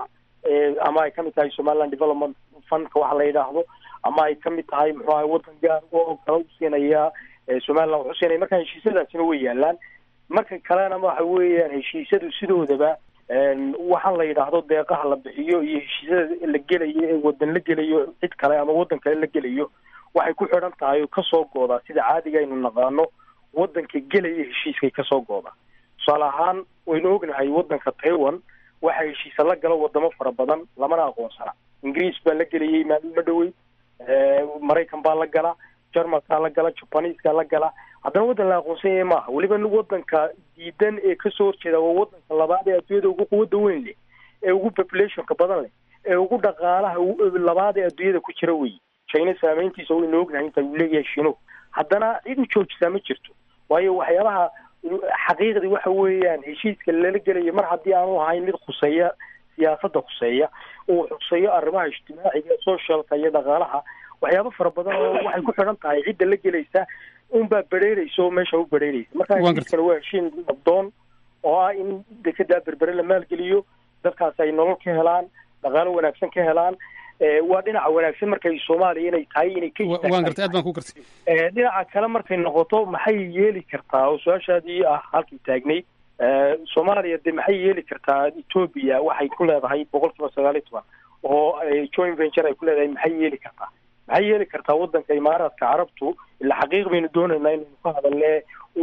ama ay kamid tahay somaliland development fundka waxa la yidhaahdo ama ay kamid tahay muxuu ahay waddan gaar oo kala usiinaya somaliland wuxuu siinaya marka heshiisyadaasina way yaalaan marka kalena waxa weeyaan heshiisyadu sidoodaba waxaan la yidhaahdo deeqaha la bixiyo iyo heshiisyada la gelayo ee wadan la gelayo cid kale ama waddan kale la gelayo waxay ku xidhan tahay oo kasoo goodaa sida caadiga aynu naqaano waddanka gelaya heshiiskay kasoo goodaa tusaale ahaan waynu ognahay waddanka taiwan waxaa heshiisa la gala wadamo fara badan lamana aqoonsana ingiriis baa la gelayay maalin ma dhowey maraykan baa la gala jarmalkaa la gala jabaniskaa la gala haddana waddan la aqoonsan yahay maaha weliba waddanka diidan ee kasoo horjeeda waa waddanka labaad ee adduunyada ugu quwadda weyn leh ee ugu populationka badan leh ee ugu dhaqaalaha labaad ee adduunyada ku jira wey china saameyntiisa waynu ognahay inta uu leeyahay shino haddana cid u joojisaa ma jirto waayo waxyaabaha xaqiiqdii waxa weeyaan heshiiska lala gelaya mar haddii aanu ahayn mid khuseeya siyaasadda khuseeya uu xuseeyo arrimaha ijtimaaciga socialka iyo dhaqaalaha waxyaabo fara badan oo waxay ku xidhan tahay cidda la gelaysa unbaa bereereysa oo meesha u bereereysa marka heshiiskana waa heshiin abdoon oo ah in dekedaa berbere la maalgeliyo dadkaas ay nolol ka helaan dhaqaalo wanaagsan ka helaan waa dhinaca wanaagsan markay soomaaliya inay tahay inay ka waan gartay aad baan ku gartay dhinaca kale markay noqoto maxay yeeli kartaa oo su-aashaadii ah halkii taagnay soomaaliya de maxay yeeli kartaa ethoobia waxay ku leedahay boqol kiiba sagaal iyo toban oo joint venture ay ku leedahay maxay yeeli kartaa maxay yeeli kartaa wadanka imaaraadka carabtu ila xaqiiq baynu doonaynaa inaynu ka hadalne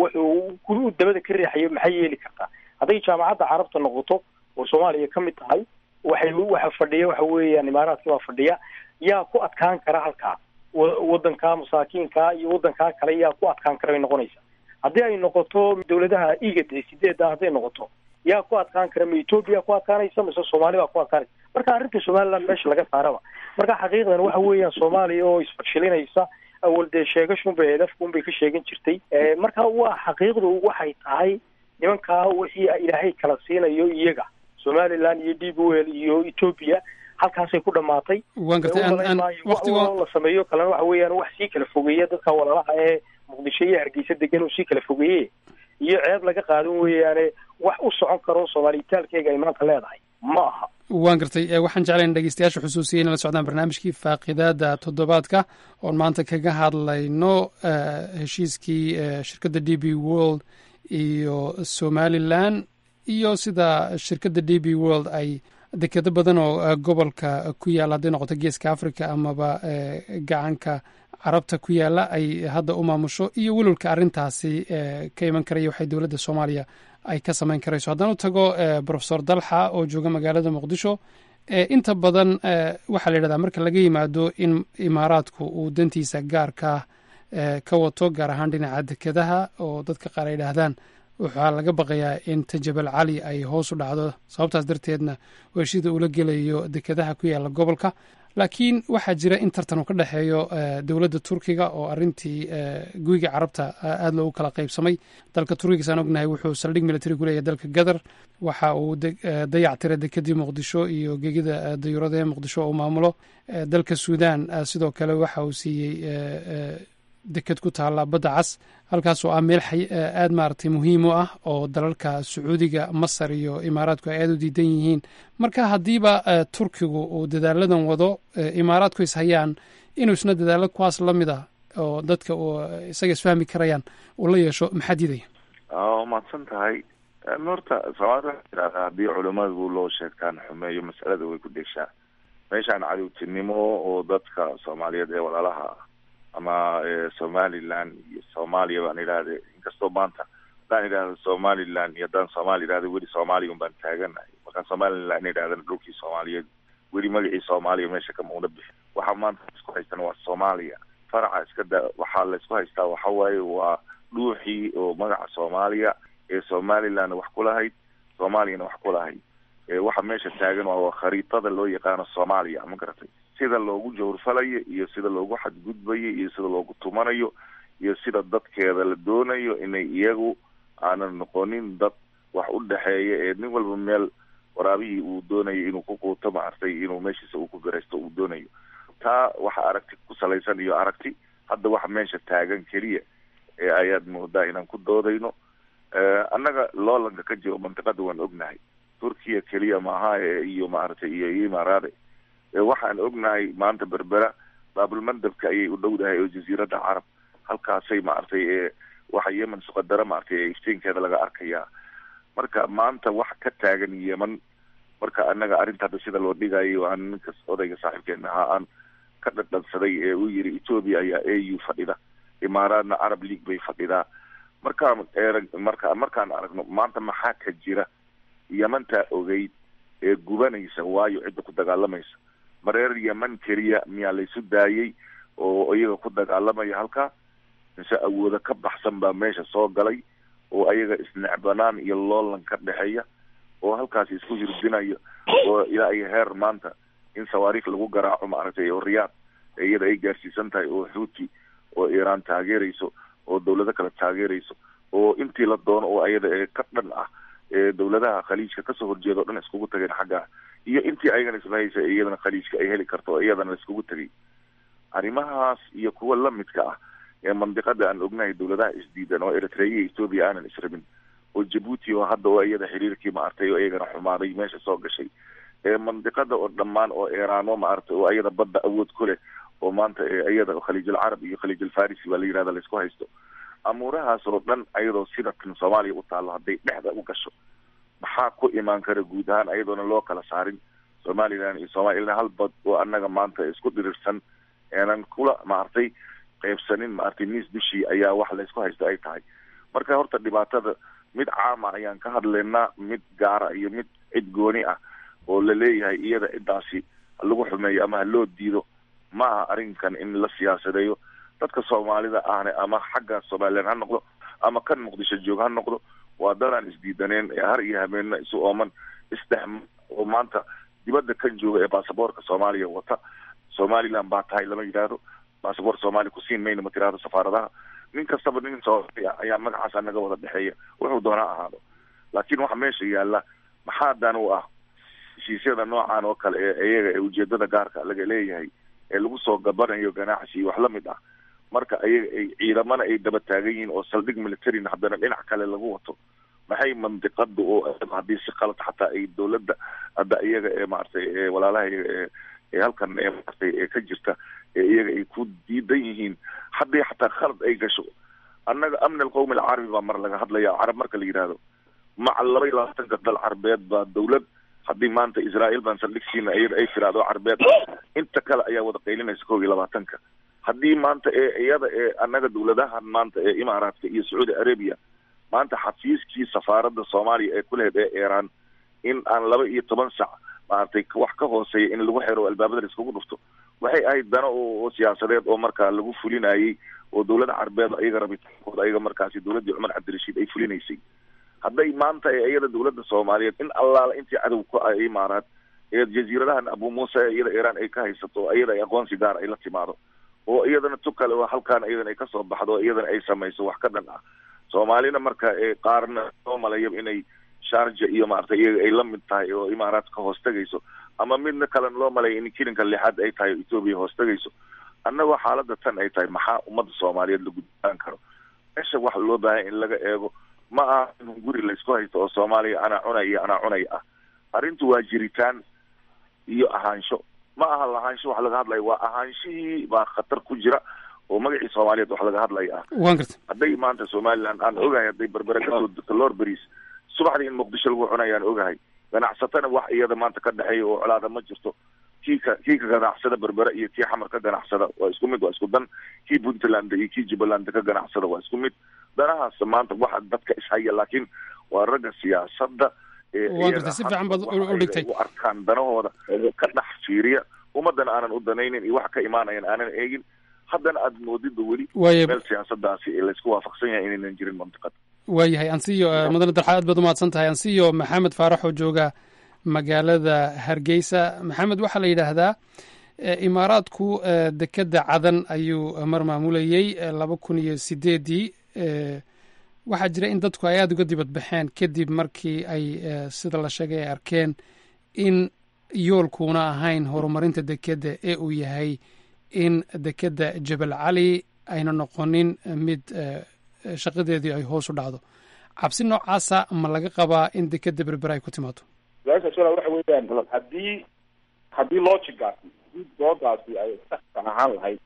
wuxuu dabada ka riixayo maxay yeeli kartaa hadday jaamacadda carabta noqoto oo soomaaliya ka mid tahay waxay waxa fadhiya waxa weeyaan imaaraadka baa fadhiya yaa ku adkaan kara halkaa wadanka masaakiinka iyo wadankaa kale yaa ku adkaan kara bay noqonaysaa haddii ay noqoto dawladaha igad ee sideedda hadday noqoto yaa ku adkaan kara ma ethoobia ku adkaanaysa mise soomaali baa ku adkaanaysa marka arrinta somaliland meesha laga saaraba marka xaqiiqdan waxa weeyaan soomaaliya oo isfarshilinaysa awal dee sheegashunbay hedafkunbay ka sheegan jirtay marka waa xaqiiqdu waxay tahay nimankaa wixii ilaahay kala siinayo iyaga somaliland iyo d b l iyo ethoobia halkaasay ku dhamaatay waan gartay la sameeyo kalena waxa weeyaan wax sii kala fogeeya dadka walaalaha ee muqdisho iyo hargeysa degan uu sii kala fogeeye iyo ceeb laga qaadan weeyaane wax u socon karo soomaaliyitaalkeega ay maanta leedahay ma aha waan gartay waxaan jeclayn dhegeystayaasha xusuusiyay inay la socdaan barnaamijkii faaqidaada toddobaadka oon maanta kaga hadlayno heshiiskii shirkadda d b world iyo somalilan iyo sida shirkadda d b world ay dekedo badan oo gobolka ku yaalla hadday noqoto geeska africa amaba gacanka carabta ku yaalla ay hadda u maamusho iyo welwalka arrintaasi ka iman karaya waxay dowladda soomaaliya ay ka samayn karayso haddaan u tago profesor dalxa oo jooga magaalada muqdisho inta badan waxaa la yidhahdaa marka laga yimaado in imaaraadku uu dantiisa gaarka ka wato gaar ahaan dhinaca dekedaha oo dadka qaar ay yidhaahdaan waxaa laga baqayaa in tajabal cali ay hoos u dhacdo sababtaas darteedna heshida ula gelayo dekedaha ku yaalla gobolka laakiin waxaa jira in tartan uu ka dhexeeyo dowladda turkiga oo arintii guyiga carabta aada loogu kala qaybsamay dalka turkiga saan ognahay wuxuu saldhig military ku leeyahay dalka gadar waxa uu dayac tiray dekedii muqdisho iyo gegida dayuurada ee muqdisho oo maamulo dalka suudan sidoo kale waxa uu siiyey deked ku taalla badda cas halkaasoo ah meel aada maaragtay muhiim u ah oo dalalka sacuudiga masar iyo imaaraadku ay aada u diidan yihiin marka haddiiba turkigu uu dadaaladan wado imaaraadku is hayaan inuu isna dadaalo kuwaas la mid ah oo dadka isaga isfahmi karayaan uu la yeesho maxaa diidaya waa mahadsan tahay horta soomaalida waxaa yidhahdaa haddii culimadu loo sheegtaan xumeeyo masalada way ku dhegshaa meeshaan cadowtinimo oo dadka soomaaliyeed ee walaalaha ah ama somaliland iyo soomaaliya baan idhahda inkastoo maanta haddaan idhahdo somaliland iyo haddaan soomaali idhahdo weli soomaaliya un baan taaganahay markaan somaliland idhahdana dhulkii soomaaliyeed weli magacii soomaaliya meesha kama una bixin waxaa maanta isku haystan waa soomaaliya faraca iska da waxaa laysku haystaa waxa waaye waa dhuuxii oo magaca soomaaliya ee somalilandna wax ku lahayd soomaaliyana wax ku lahayd waxa meesha taagan waa khariitada loo yaqaano soomaaliya ma garatay sida loogu jawrfalayo iyo sida loogu xadgudbayo iyo sida loogu tumanayo iyo sida dadkeeda la doonayo inay iyagu aanan noqonin dad wax u dhexeeya ee nin walba meel waraabihii uu doonayo inuu ku quuto maartay inuu meeshiisa uu ku garaysto uu doonayo taa waxa aragti ku salaysan iyo aragti hadda waxa meesha taagan keliya ee ayaad moodaa inaan ku doodayno annaga loolanka ka jiro mantiqada waan ognahay turkiya keliya maaha iyo maaragtay iyo imaaraade waxaan ognahay maanta berbera baabulmandabka ayay u dhowdahay oo jasiiradda carab halkaasay maaragtay waxa yemen suqadara maaragtay iftiinkeeda laga arkayaa marka maanta wax ka taagan yemen marka annaga arrinta hadda sida loo dhigayo aan ninkas odayga saaxiibkeena ahaa aan ka dhadhansaday ee uu yiri ethoobia ayaa a u fadhida imaaraadna arab league bay fadhidaa markaan erag marka markaan aragno maanta maxaa ka jira yemantaa ogeyd ee gubanaysa waayo cidda ku dagaalamaysa mareer yeman keliya miyaa laysu daayay oo iyaga ku dagaalamaya halkaa mise awoodo ka baxsan baa meesha soo galay oo ayaga isnecbanaan iyo loolan ka dhexeeya oo halkaasi isku hirdinayo oo ilaa iyo heer maanta in sawaariikh lagu garaaco maaragtay oo riyaad iyada ay gaarsiisan tahay oo xuuti oo iiraan taageerayso oo dawlado kale taageerayso oo intii la doono oo ayada ee ka dhan ah ee dawladaha khaliijka kasoo horjeeda o dhan iskugu tageen xagga iyo intii ayagana islahaysa iyadana khaliijka ay heli karto oo iyadana laiskugu tegay arrimahaas iyo kuwa lamidka ah ee mandiqada aan ognahay dawladaha isdiidan oo eritrea iyo ethoobia aanan israbin oo jabuuti oo hadda oo iyada xiriirkii maartay oo iyagana xumaaday meesha soo gashay ee mandiqada oo dhammaan oo iiraano maaragtay oo iyada badda awood ku leh oo maanta iyada khaliijulcarab iyo khaliijulfarisi baa la yidhahda laisku haysto amuurahaas oo dhan ayadoo sida tan soomaaliya u taallo hadday dhexda u gasho maxaa ku imaan kara guud ahaan ayadoona loo kala saarin somaliland iyo soomaliya hal bad oo annaga maanta isku dhirirsan eenan kula maaragtay qaybsanin maaragtay miis dushii ayaa wax laysku haysto ay tahay marka horta dhibaatada mid caama ayaan ka hadlaynaa mid gaara iyo mid cid gooni ah oo la leeyahay iyada ciddaasi lagu xumeeyo ama ha loo diido ma aha arrinkan in la siyaasadeeyo dadka soomaalida ahne ama xagga somaliland ha noqdo ama kan muqdisho joog ha noqdo waa dadaan isdiidaneen ee har iyo habeenna isu ooman isdhex oo maanta dibadda kan jooga ee baasaboorka soomaaliya wata somaliland baa tahay lama yidhaahdo baasaboor soomaaliya kusiin mayna ma tirahdo safaaradaha nin kastaba nin soomaaliya ayaa magacaas anaga wada dhexeeya wuxuu doonaa ahaado laakiin waxa meesha yaalla maxaa dan u ah heshiisyada noocan oo kale ee iyaga ee ujeedada gaarka laga leeyahay ee lagu soo gabanayo ganacsi iyo wax lamid ah marka ayaga ay ciidamana ay daba taagan yihiin oo saldhig militarina haddana dhinac kale lagu wato maxay mandiqada oo haddii si qalad xataa ay dawladda hadda iyaga ee maaragtay ee walaalaha ee ee halkan ee maaragtay ee ka jirta ee iyaga ay ku diidan yihiin haddii xataa khalad ay gasho annaga amni alqawmi alcarabi baa mar laga hadlaya carab marka la yidhaahdo maca laba iyo labaatanka dal carbeed baa dawlad haddii maanta israael baan saldhigsiina iyada ay tiraahdo carbeed inta kale ayaa wada qaylinaysa kow iyo labaatanka haddii maanta ee iyada ee annaga dawladahan maanta ee imaaraadka iyo sacuudi arabia maanta xafiiskii safaaradda soomaaliya ee kulehed ee iiraan in aan laba iyo toban sac maaragtay wax ka hooseeya in lagu xiro albaabada la iskugu dhufto waxay ahayd dano oo siyaasadeed oo markaa lagu fulinayay oo dawladda carbeed ayaga rabitaankooda ayaga markaasi dawladdii cumar cabdirashiid ay fulinaysay hadday maanta ee iyada dawladda soomaaliyeed in allaala intii cadow ku ah imaaraad ee jasiiradahan abu muuse ee iyada iiraan ay ka haysato oo iyada ay aqoonsi gaar ay la timaado oo iyadana tu kale oo halkaan iyadana ay kasoo baxdo oo iyadana ay samayso wax ka dhan ah soomaalina marka ee qaarna soo malaya inay sharja iyo maaragtay iyaga ay la mid tahay oo imaaraadka hoos tegayso ama midna kalena loo malaya in kilinka lixaad ay tahay oo etoobiya hoos tegayso annagoo xaaladda tan ay tahay maxaa ummadda soomaaliyeed la gudbaan karo meesha waxa loo baahanya in laga eego ma aha in guri laysku haysto oo soomaaliya anaa cunay iyo anaa cunay ah arrintu waa jiritaan iyo ahaansho ma aha lahaansho wax laga hadlaya waa ahaanshihii baa khatar ku jira oo magacii soomaaliyeed wax laga hadlaya ah waan garta hadday maanta somaliland aan ogahay hadday berbere kasoo degto lor beris subaxdii in muqdisho lagu cunayaan ogahay ganacsatana wax iyada maanta ka dhexeeya oo colaada ma jirto kii ka kii ka ganacsada berbere iyo kii xamar ka ganacsada waa isku mid waa isku dan kii puntland iyo kii jubbaland ka ganacsada waa isku mid danahaas maanta waxa dadka ishaya laakiin waa ragga siyaasadda waan gartay si fiican baad u dhigtay u arkaan danahooda ka dhex fiiriya ummadana aanan u danaynin iyo wax ka imaanayan aanan eegin haddana aad moodida weli Waaye- meel siyaasadaasi laysku waafaqsan yahay inaynan jirin mantiqada waayahay ansiyo mudane dalxa aad baad umahadsan tahay ansiyo maxamed faarax oo jooga magaalada hargeysa maxamed waxaa la yidhaahdaa eh, imaaraadku eh, dekedda cadan ayuu mar maamulayey eh, laba kun iyo sideedii eh, waxaa jira in dadku ay aada uga dibad baxeen kadib markii ay eh, sida la sheegay ay arkeen in yoolkuuna ahayn horumarinta dekedda ee uu yahay in dekedda jebel cali ayna noqonin mid eh, shaqadeedii ay hoos u dhacdo cabsi noocaasa ma laga qabaa in dekedda berber ay ku timaado su-aashaas walaa waxa weeyaan haddii haddii logigaasi haddii doodaasi ay saxka ahaan lahayd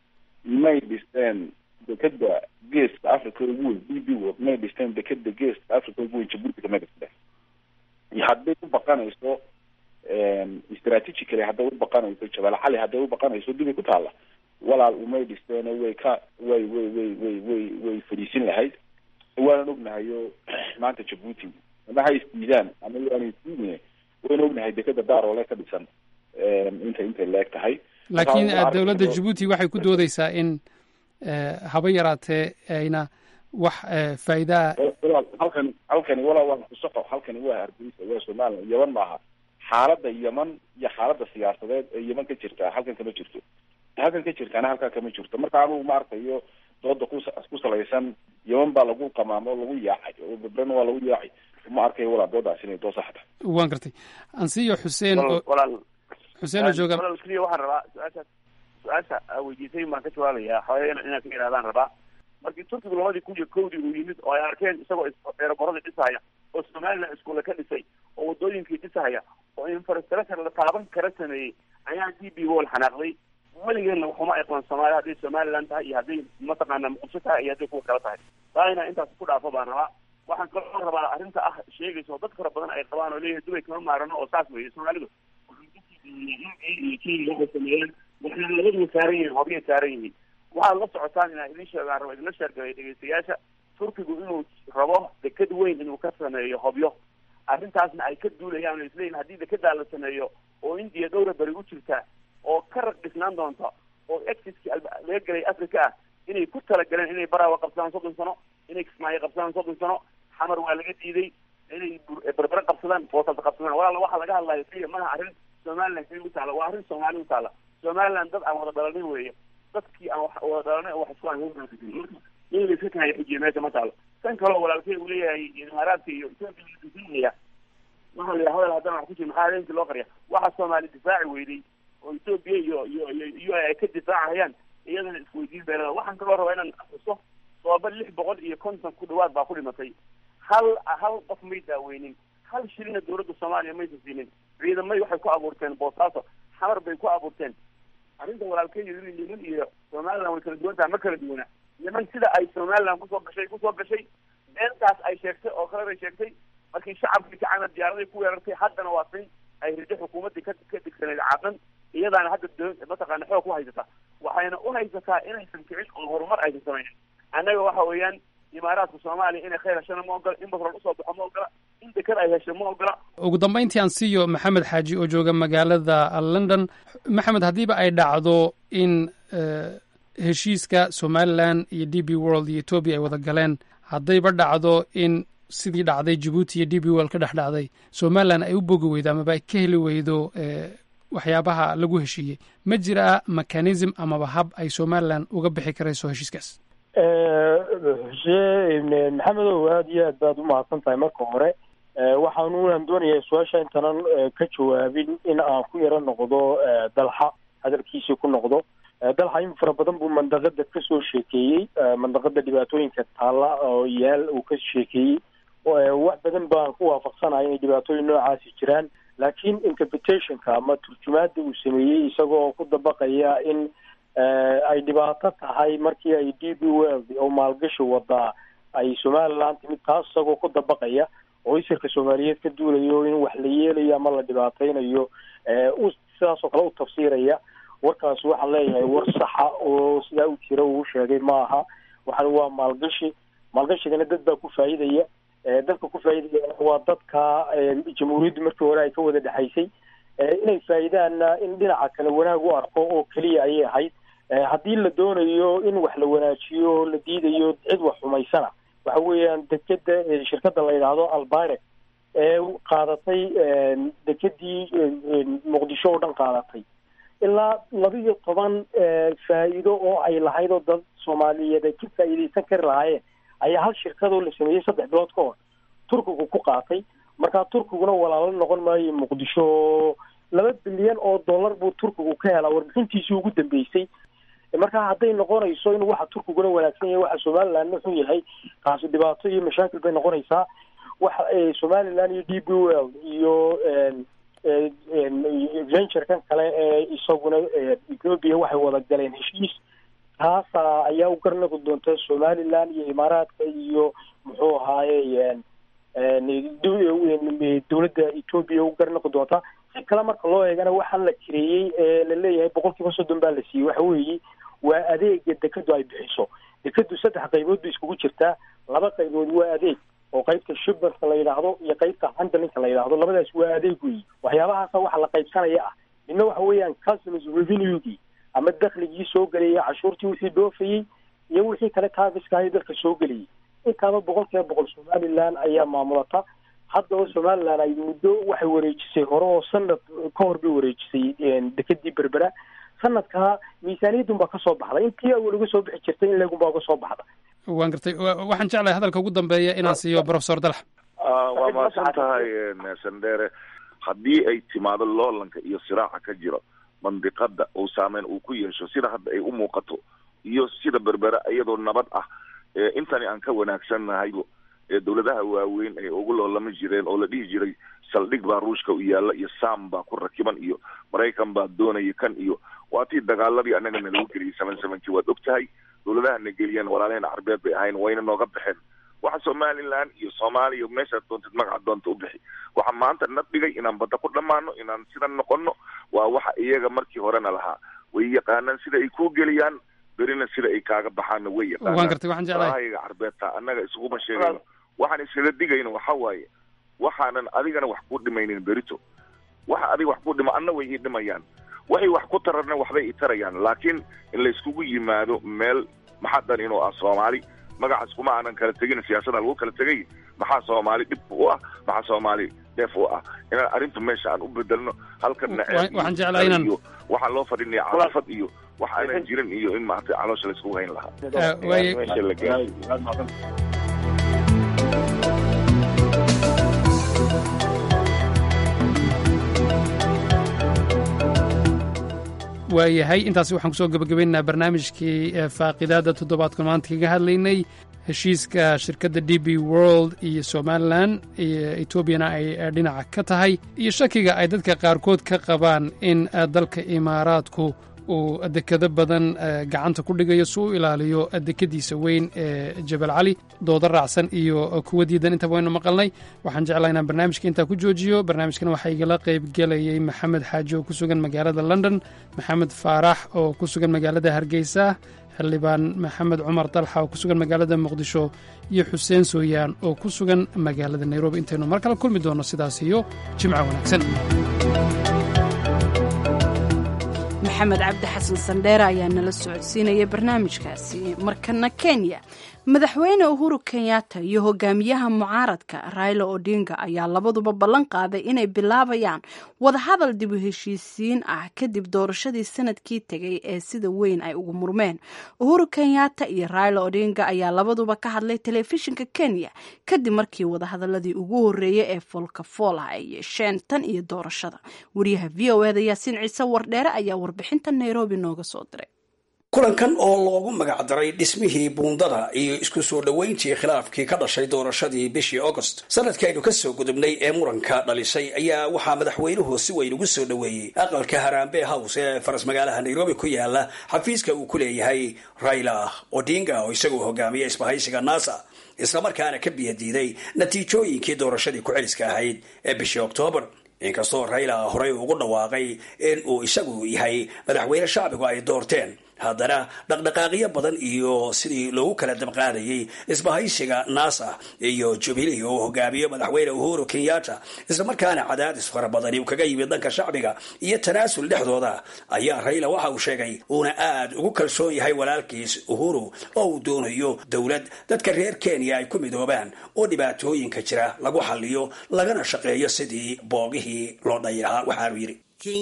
may dhisteen dekeda geeska africa ugu weyn b b world may dhisteen dekeda geeska africa ugu weyn jabuuti kamay dhisteen iyo hadday u baqanayso strategically hadday u baqanayso jabal cali hadday u baqanayso dibay ku taalla walaal umay dhisteen way ka way way way way way way fadhiisin lahayd waanan ognahayo maanta jabuuti ama ha isdiidaan ama yaana isdiidine wayna ognahay dekeda daaroole ka dhisan intay intay leeg tahay laakiin Marka, eh, dowladda aragtido- jabuuti waxay ku doodeysaa in eh, haba yaraatee ayna wax eh, faa'iidaa walaal halkani halkani walaa waa kusoco halkani waa hargeysa waa somaliland yeman maaha xaaladda yeman iyo xaaladda siyaasadeed ee yeman ka jirta halkan kama jirto halkan ka jirtaana halkaa kama jirto marka anugu ma arkayo dooda ku ku salaysan yeman baa lagu qamaamo oo lagu yaacay oo bebrena waa lagu yaacay ma arkayo walaa doodaas inay doo saxda waan gartay ansiyo xuseen oo walaal xuseen oo jooga walaal keliya waxaan rabaa su-aasha su-aasha aa weydiisay baan ka jawaabayaa xoogaa ina- inaad ka yidhahdaan rabaa markii turkigu labadii kun iyo kowdii uu yimid oo ay arkeen isagoo is- eeraboradii dhisahaya oo somaliland iskuule ka dhisay oo wadooyinkii dhisahaya oo infrastructure la taaban kara sameeyey ayaa d b wall xanaaqday weligeedna waxuma aqoon soomaaliya hadday somaliland tahay iyo hadday mataqaana muqdisho tahay iyo hadday kuwa kale tahay taa inaa intaas ku dhaafo baan rabaa waxaan kaloo rabaa arrinta ah sheegaysa oo dad fara badan ay qabaan oo leeyahay dubay kama maarano oo saas weeye soomaalidu waxay sameeyeen waxay labaduba saaran yihiin hobyay saaran yihiin waxaad la socotaan inaa idin sheegaan rabo idinla sheergalay dhegeystayaasha turkigu inuu rabo deked weyn inuu ka sameeyo hobyo arrintaasna ay ka duulayaan oo isleeyihin haddii dekedaa la sameeyo oo indiya dhowra beri u jirta oo ka rag dhisnaan doonta oo exiskii laga gelay africa ah inay ku talagaleen inay baraawa qabsadaan soddon sano inay kismaayo qabsadaan soddon sano xamar waa laga diiday inay bur- berbere qabsadaan boosalta qabsadaan walaala waxaa laga hadlayo keliya maaha arrin somaliland keliya u taala waa arrin soomaali u taala somaliland dad aan wada dhalanin weeye dadkii aan wax wada dhalanay oo wax isku aan marka in la iska kahayo xujiya meesha ma taalo tan kaleo walaalkey uu leeyahay imaaraadka iyo ethiopia waxaa la yidhaha hadal haddana wax ku jira maxaa habeenkii loo qariya waxaa soomaali difaaci weyday oo ethiopia iyo iyo iyo iyo ay ka difaacayaan iyadana isweydiin beelada waxaan kaloo rabaa inaan xuso sooba lix boqol iyo konton ku dhawaad baa ku dhimatay hal hal qof may daaweynin hal shilina dowladda soomaaliya maysa siinin ciidamay waxay ku abuurteen boosaaso xamar bay ku abuurteen arrinta walaalkeeyo in yeman iyo somaliland way kala duwan tahay ma kala duwana yeman sida ay somaliland kusoo gashay kusoo gashay beentaas ay sheegtay oo kale bay sheegtay markii shacabkii kacana diyaaraday ku weerartay haddana waa sin ay rido xukuumaddii ka ka digsaneyd caadan iyadaana hadda do mataqaana xoog ku haysata waxayna u haysataa inaysan kicin oo horumar aysan samaynin annaga waxa weeyaan imaaraadka soomaaliya inay khayr heshana ma ogola in batrool usoo baxo ma ogola in deked ay hesho ma ogola ugu dambayntii aan siiyo maxamed xaaji oo jooga magaalada london maxamed haddiiba ay dhacdo in eh, heshiiska somalilan iyo d b world iyo etoobiya ay wada galeen haddayba dhacdo in sidii dhacday jabuuti iyo d b world ka dhex dhacday somalilan ay u bogi weydo amaba ay ka heli weydo eh, waxyaabaha lagu heshiiyey ma jira mechanism amaba hab ay somalilan uga bixi karayso heshiiskaas xuseen maxamedow aada iyo aad baad umahadsan tahay marka hore waxaanunan doonayaa su-aasha intaanan ka jawaabin in aan ku yaro noqdo dalxa hadalkiisii ku noqdo dalxa in fara badan buu mandaqada kasoo sheekeeyey mandaqada dhibaatooyinka taalla oo yaal uu ka sheekeeyey wax badan baan ku waafaqsanahay inay dhibaatooyin noocaasi jiraan laakiin interpretationka ama turjumaada uu sameeyey isagoo ku dabaqaya in ay dhibaato tahay markii ay d b world oo maalgashi wadaa ay somaliland timid taas isagoo ku dabaqaya oo isirka soomaaliyeed ka duulayo in wax la yeelayo ama la dhibaateynayo u sidaas oo kale u tafsiiraya warkaas waxaan leeyahay war saxa oo sidaa u jira uu sheegay ma aha waxaan waa maalgashi maalgashigana dad baa ku faa'iidaya dadka ku faa'iidaya waa dadka jamhuuriyaddu markii hore ay ka wada dhexaysay inay faa'iidaanna in dhinaca kale wanaag u arko oo keliya ayay ahayd haddii la doonayo in wax la wanaajiyo la diidayo cid wax xumaysana waxa weeyaan dekeda shirkadda la yidhaahdo albirec ee qaadatay dekedii muqdisho oo dhan qaadatay ilaa laba iyo toban faa'iido oo ay lahayd oo dad soomaaliyeed ay ka faa'iidaysan kari lahaayeen ayaa hal shirkadoo la sameeyey saddex bilood ka hor turkigu ku qaatay markaa turkiguna walaalo noqon maayo muqdisho laba bilyan oo dollar buu turkigu ka helaa warbixintiisii ugu dambeysay markaa hadday noqonayso in waxa turkiguna wanaagsan yahay waxa somalilandna xun yahay taasi dhibaato iyo mashaakil bay noqonaysaa waxa somaliland iyo d b world iyo venturekan kale ee isaguna ethoopia waxay wada galeen heshiis taasa ayaa u garnaqi doonta somaliland iyo imaaraadka iyo muxuu ahaaye dowladda ethoopia u garnaqi doonta si kale marka loo eegana waxaan la jireeyey ee la leeyahay boqol kiiba soddon baa la siiyey waxa weeye waa adeega dekedu ay bixiso dekedu saddex qaybood bay iskugu jirtaa laba qaybood waa adeeg oo qaybta shipperka la yidhaahdo iyo qaybta handlinka la yidhaahdo labadaas waa adeeg weyi waxyaabahaasa waxa la qaybsanaya ah midna waxa weeyaan customs revenuegii ama dakligii soo gelayay cashuurtii wixii dhoofayey iyo wixii kale tafiska ahay dalka soo gelayay intaaba boqol kiiba boqol somaliland ayaa maamulata haddaba somaliland ay muddo waxay wareejisay hore oo sanad ka hor bay wareejisay dekedii berbera sanadkaa miisaaniyadunbaa kasoo baxda intii awal uga soo bixi jirtay in leegunbaa uga soo baxda waan gartay waxaan jeclahay hadalka ugu dambeeya inaan siiyo professor dalax waa mahadsan tahay sandere haddii ay timaado loolanka iyo siraaca ka jiro mandiqada uu saameyn uu ku yeesho sida hadda ay u muuqato iyo sida berbera iyadoo nabad ah intani aan ka wanaagsannahay dowladaha waaweyn ay ugu loolami jireen oo la dhihi jiray saldhig baa ruushka u yaalla iyo sam baa ku rakiban iyo maraykan baa doonaya kan iyo waa tii dagaaladii annaga nalagu geliyay seven sevenkii waad og tahay dowladaha na geliyeen walaalaheen carbeed bay ahayn wayna nooga baxeen waxa somaliland iyo soomaaliya meeshaad doontid magaca doonta u bixi waxa maanta na dhigay inaan badda ku dhammaano inaan sidan noqono waa waxa iyaga markii horena lahaa way yaqaanaan sida ay kuu geliyaan berina sida ay kaaga baxaanna way waan gartay waxaan jeclahay yaqaanaayaga carbeedta annaga isuguma sheegayno waxaan iskaga digayno waxa waaye waxaanan adigana wax ku dhimaynin berito waxa adiga wax ku dhima anna way ii dhimayaan waxay wax ku tararna waxbay i tarayaan laakiin in layskugu yimaado meel maxaa dan inuu ah soomaali magacaas kuma aanan kala tegin siyaasada lagu kala tegay maxaa soomaali dhib u ah maxaa soomaali dheef u ah inaan arrinta meesha aan u bedelno halkan waxaan jeclahay inaan iyo waxaa loo fadhinaya caafad iyo wax aanan jirin iyo in maaragtay caloosha layskugu hayn lahaa waaye meesha la gaaro waayahay intaasi waxaan kusoo gebagabaynaynaa barnaamijkii faaqidaada toddobaadkan maanta kaga hadlaynay heshiiska shirkadda d b world iyo somalilan iyo etoobiyana ay dhinaca ka tahay iyo shakiga ay dadka qaarkood ka qabaan in dalka imaaraadku uu dekado badan gacanta ku dhigayo si u ilaaliyo dekadiisa weyn ee jabal cali dooda raacsan iyo kuwa diidan intaba waynu maqalnay waxaan jeclaa inaan barnaamijka intaa ku joojiyo barnaamijkan waxaa igala qayb gelayay maxamed xaaji oo ku sugan magaalada london maxamed faarax oo ku sugan magaalada hargeysa xildhibaan maxamed cumar dalxa oo ku sugan magaalada muqdisho iyo xuseen sooyaan oo ku sugan magaalada nairobi intaynu mar kale kulmi doonno sidaas iyo jimco wanaagsan maxamed cabdi xasan sandheere ayaa nala socodsiinaya barnaamijkaasi markana kenya madaxweyne uhuru kenyatta iyo hogaamiyaha mucaaradka raila odinga ayaa labaduba ballan qaaday inay bilaabayaan wadahadal dib u heshiisiin ah kadib doorashadii sanadkii tegay ee sida weyn ay ugu murmeen uhuru kenyatta iyo raila odinga ayaa labaduba ka hadlay telefishinka kenya kadib markii wadahadaladii ugu horeeyay ee foolka fool ah ay yeesheen tan iyo doorashada wariyaha v o eda yaasiin ciise wardheere ayaa warbixinta nairobi nooga soo diray kulankan oo loogu magacdaray dhismihii buundada iyo isku soo dhoweyntii khilaafkii ka dhashay doorashadii bishii august sanadkaynu ka soo gudubnay ee muranka dhalisay ayaa waxaa madaxweynuhu si weyn ugu soo dhoweeyey aqalka harambe house ee faras magaalaha nairobi ku yaala xafiiska uu ku leeyahay raila odinga oo isagoo hogaamiya isbahaysiga nasa islamarkaana ka biyadiiday natiijooyinkii doorashadii ku-celiska ahayd ee bishii oktoobar inkastoo raila horey ugu dhawaaqay in uu isagu yahay madaxweyne shacbigu ay doorteen haddana dhaqdhaqaaqyo badan iyo sidii loogu kala dabqaadayay isbahaysiga nasa iyo jubilee oo hogaamiyo madaxweyne uhuru kenyatta islamarkaana cadaadis fara badani uu kaga yimid dhanka shacbiga iyo tanaasul dhexdooda ayaa raila waxa uu sheegay uuna aad ugu kalsoon yahay walaalkiis uhuru oo uu doonayo dowlad dadka reer kenya ay ku midoobaan oo dhibaatooyinka jira lagu xaliyo lagana shaqeeyo sidii boogihii loo dhayi lahaa waxaanu yidhi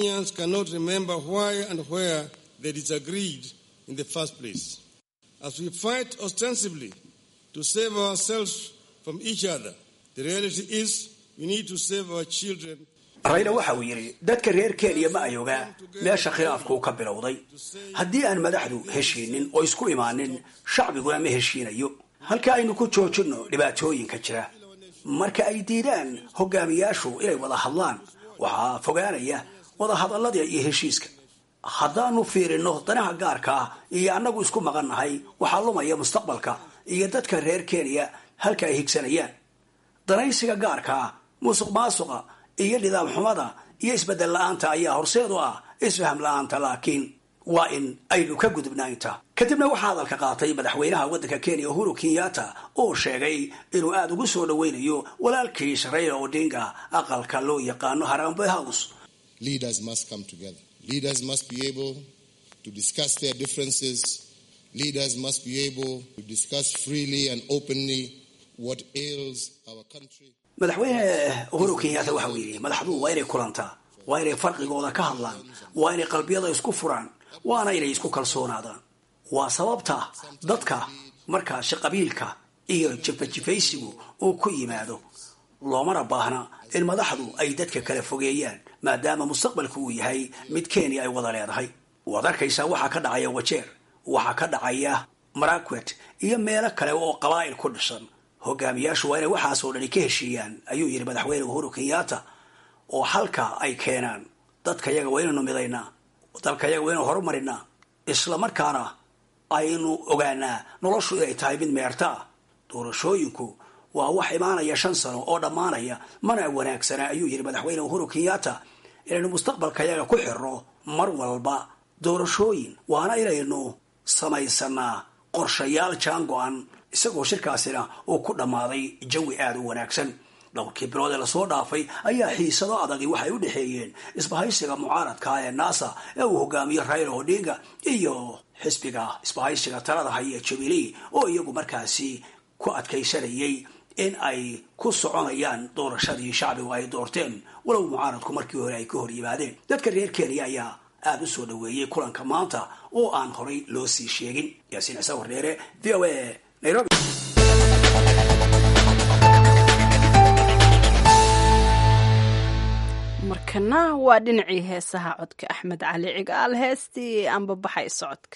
they disagreed in the first place. As we fight ostensibly to save ourselves from each other, the reality is we need to save our children. rayla waxa uu yidhi dadka reer kenya ma ay ogaa meesha khilaafku ka bilowday haddii aan madaxdu heshiinin oo isku imaanin shacbiguna ma heshiinayo halka aynu ku joojinno dhibaatooyinka jira marka ay diidaan hogaamiyaashu inay wada hadlaan waxaa fogaanaya wadahadallada iyo heshiiska haddaanu fiirino danaha gaarka ah iyo annagu isku maqannahay waxaa lumaya mustaqbalka iyo dadka reer kenya halka ay higsanayaan danaysiga gaarka ah musuq maasuqa iyo nidaam xumada iyo isbeddel la-aanta ayaa horseed u ah isfaham la-aanta laakiin waa in aynu ka gudubnaa inta kadibna waxaa hadalka qaatay madaxweynaha waddanka kenya uhuru kenyatta oo sheegay inuu aada ugu soo dhoweynayo walaalkiis raila odinga aqalka loo yaqaano harambe house Leaders must come together. Leaders must be able to discuss their differences. Leaders must be able to discuss freely and openly what ails our country. madaxweyne uhuru kenyatta waxa uu yidhi madaxdu waa inay kulantaa waa inay farqigooda ka hadlaan waa inay qalbiyada isku furaan waana inay isku kalsoonaadaan waa sababta dadka markaasi qabiilka iyo jifajifaysigu uu ku yimaado loomana baahna in madaxdu ay dadka kala fogeeyaan maadaama mustaqbalku uu yahay mid kenya ay wada leedahay waad arkaysaa waxaa ka dhacaya wajeer waxaa ka dhacaya marakwet iyo meelo kale oo qabaa'il ku dhisan hogaamiyaashu waa inay waxaasoo dhani ka heshiiyaan ayuu yidhi madaxweyne uhuru kenyatta oo halka ay keenaan dadka yaga waa inaynu midaynaa dalka yaga waa inaynu horumarinaa isla markaana aynu ogaanaa noloshu inay tahay mid meerta ah doorashooyinku waa wax imaanaya shan sano oo dhammaanaya mana wanaagsana ayuu yidhi madaxweyne uhuru kenyatta inaynu mustaqbalka yaga ku xirno mar walba doorashooyin waana inaynu samaysanaa qorshayaal jaan go-an isagoo shirkaasina uu ku dhammaaday jawi aada u wanaagsan dhowrkii bilood ee lasoo dhaafay ayaa xiisado adagi waxay u dhexeeyeen isbahaysiga mucaaradka ee nasa ee uu hogaamiyo raila odinga iyo xisbiga isbahaysiga talada haya jubilee oo iyagu markaasi ku adkaysanayay in ay ku soconayaan doorashadii shacbigu ay doorteen walow mucaaradku markii hore ay ka hor yimaadeen dadka reer kenya ayaa aada u soo dhaweeyey kulanka maanta oo aan horay loo sii sheegin yaasiin ciise wardheere v o a nairobi markana waa dhinacii heesaha codka axmed cali cigaal heestii anbabaxay socodka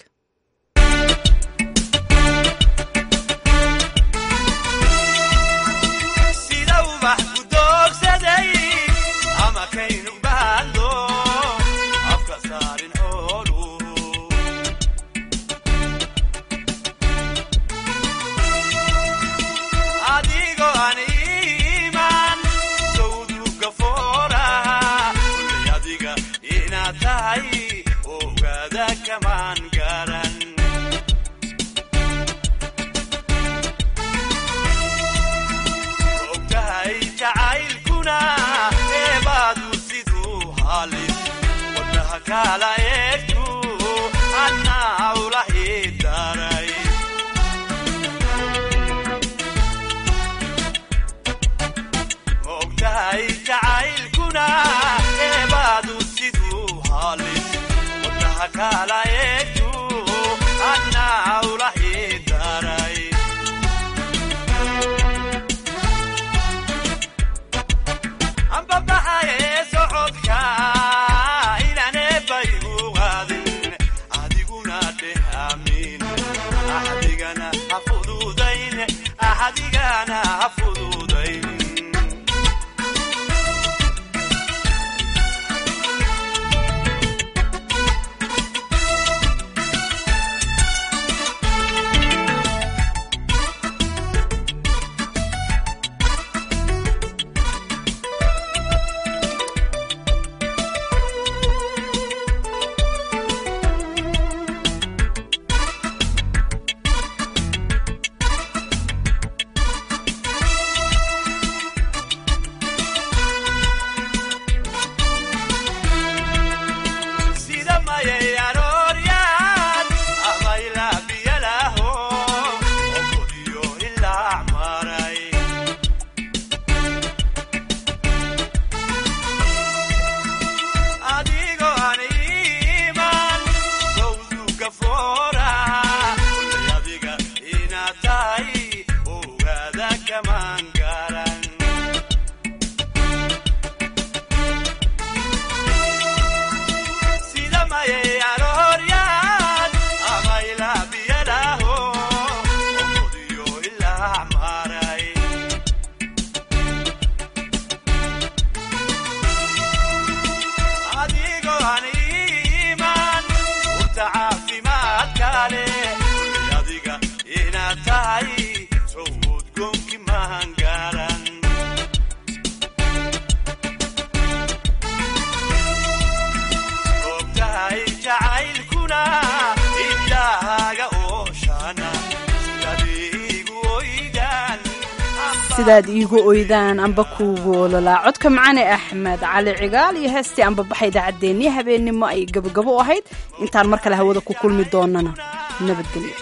sidaad iigu oydaan amba kuugu ololaa codka macane axmed cali cigaal iyo heestii anbabaxa idaacaddeenii habeennimo ay gabogabo u ahayd intaan mar kale hawada ku kulmi doonana nabadgelyo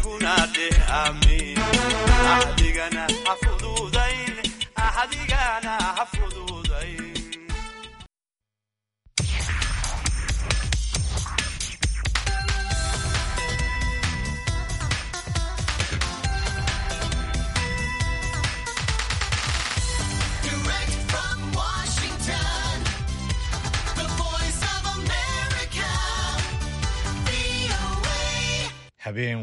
adiguna dheh amiin axdigana ha fududayn axdigana ha fududayn Direct from Washington, the voice of America, VOA. habeen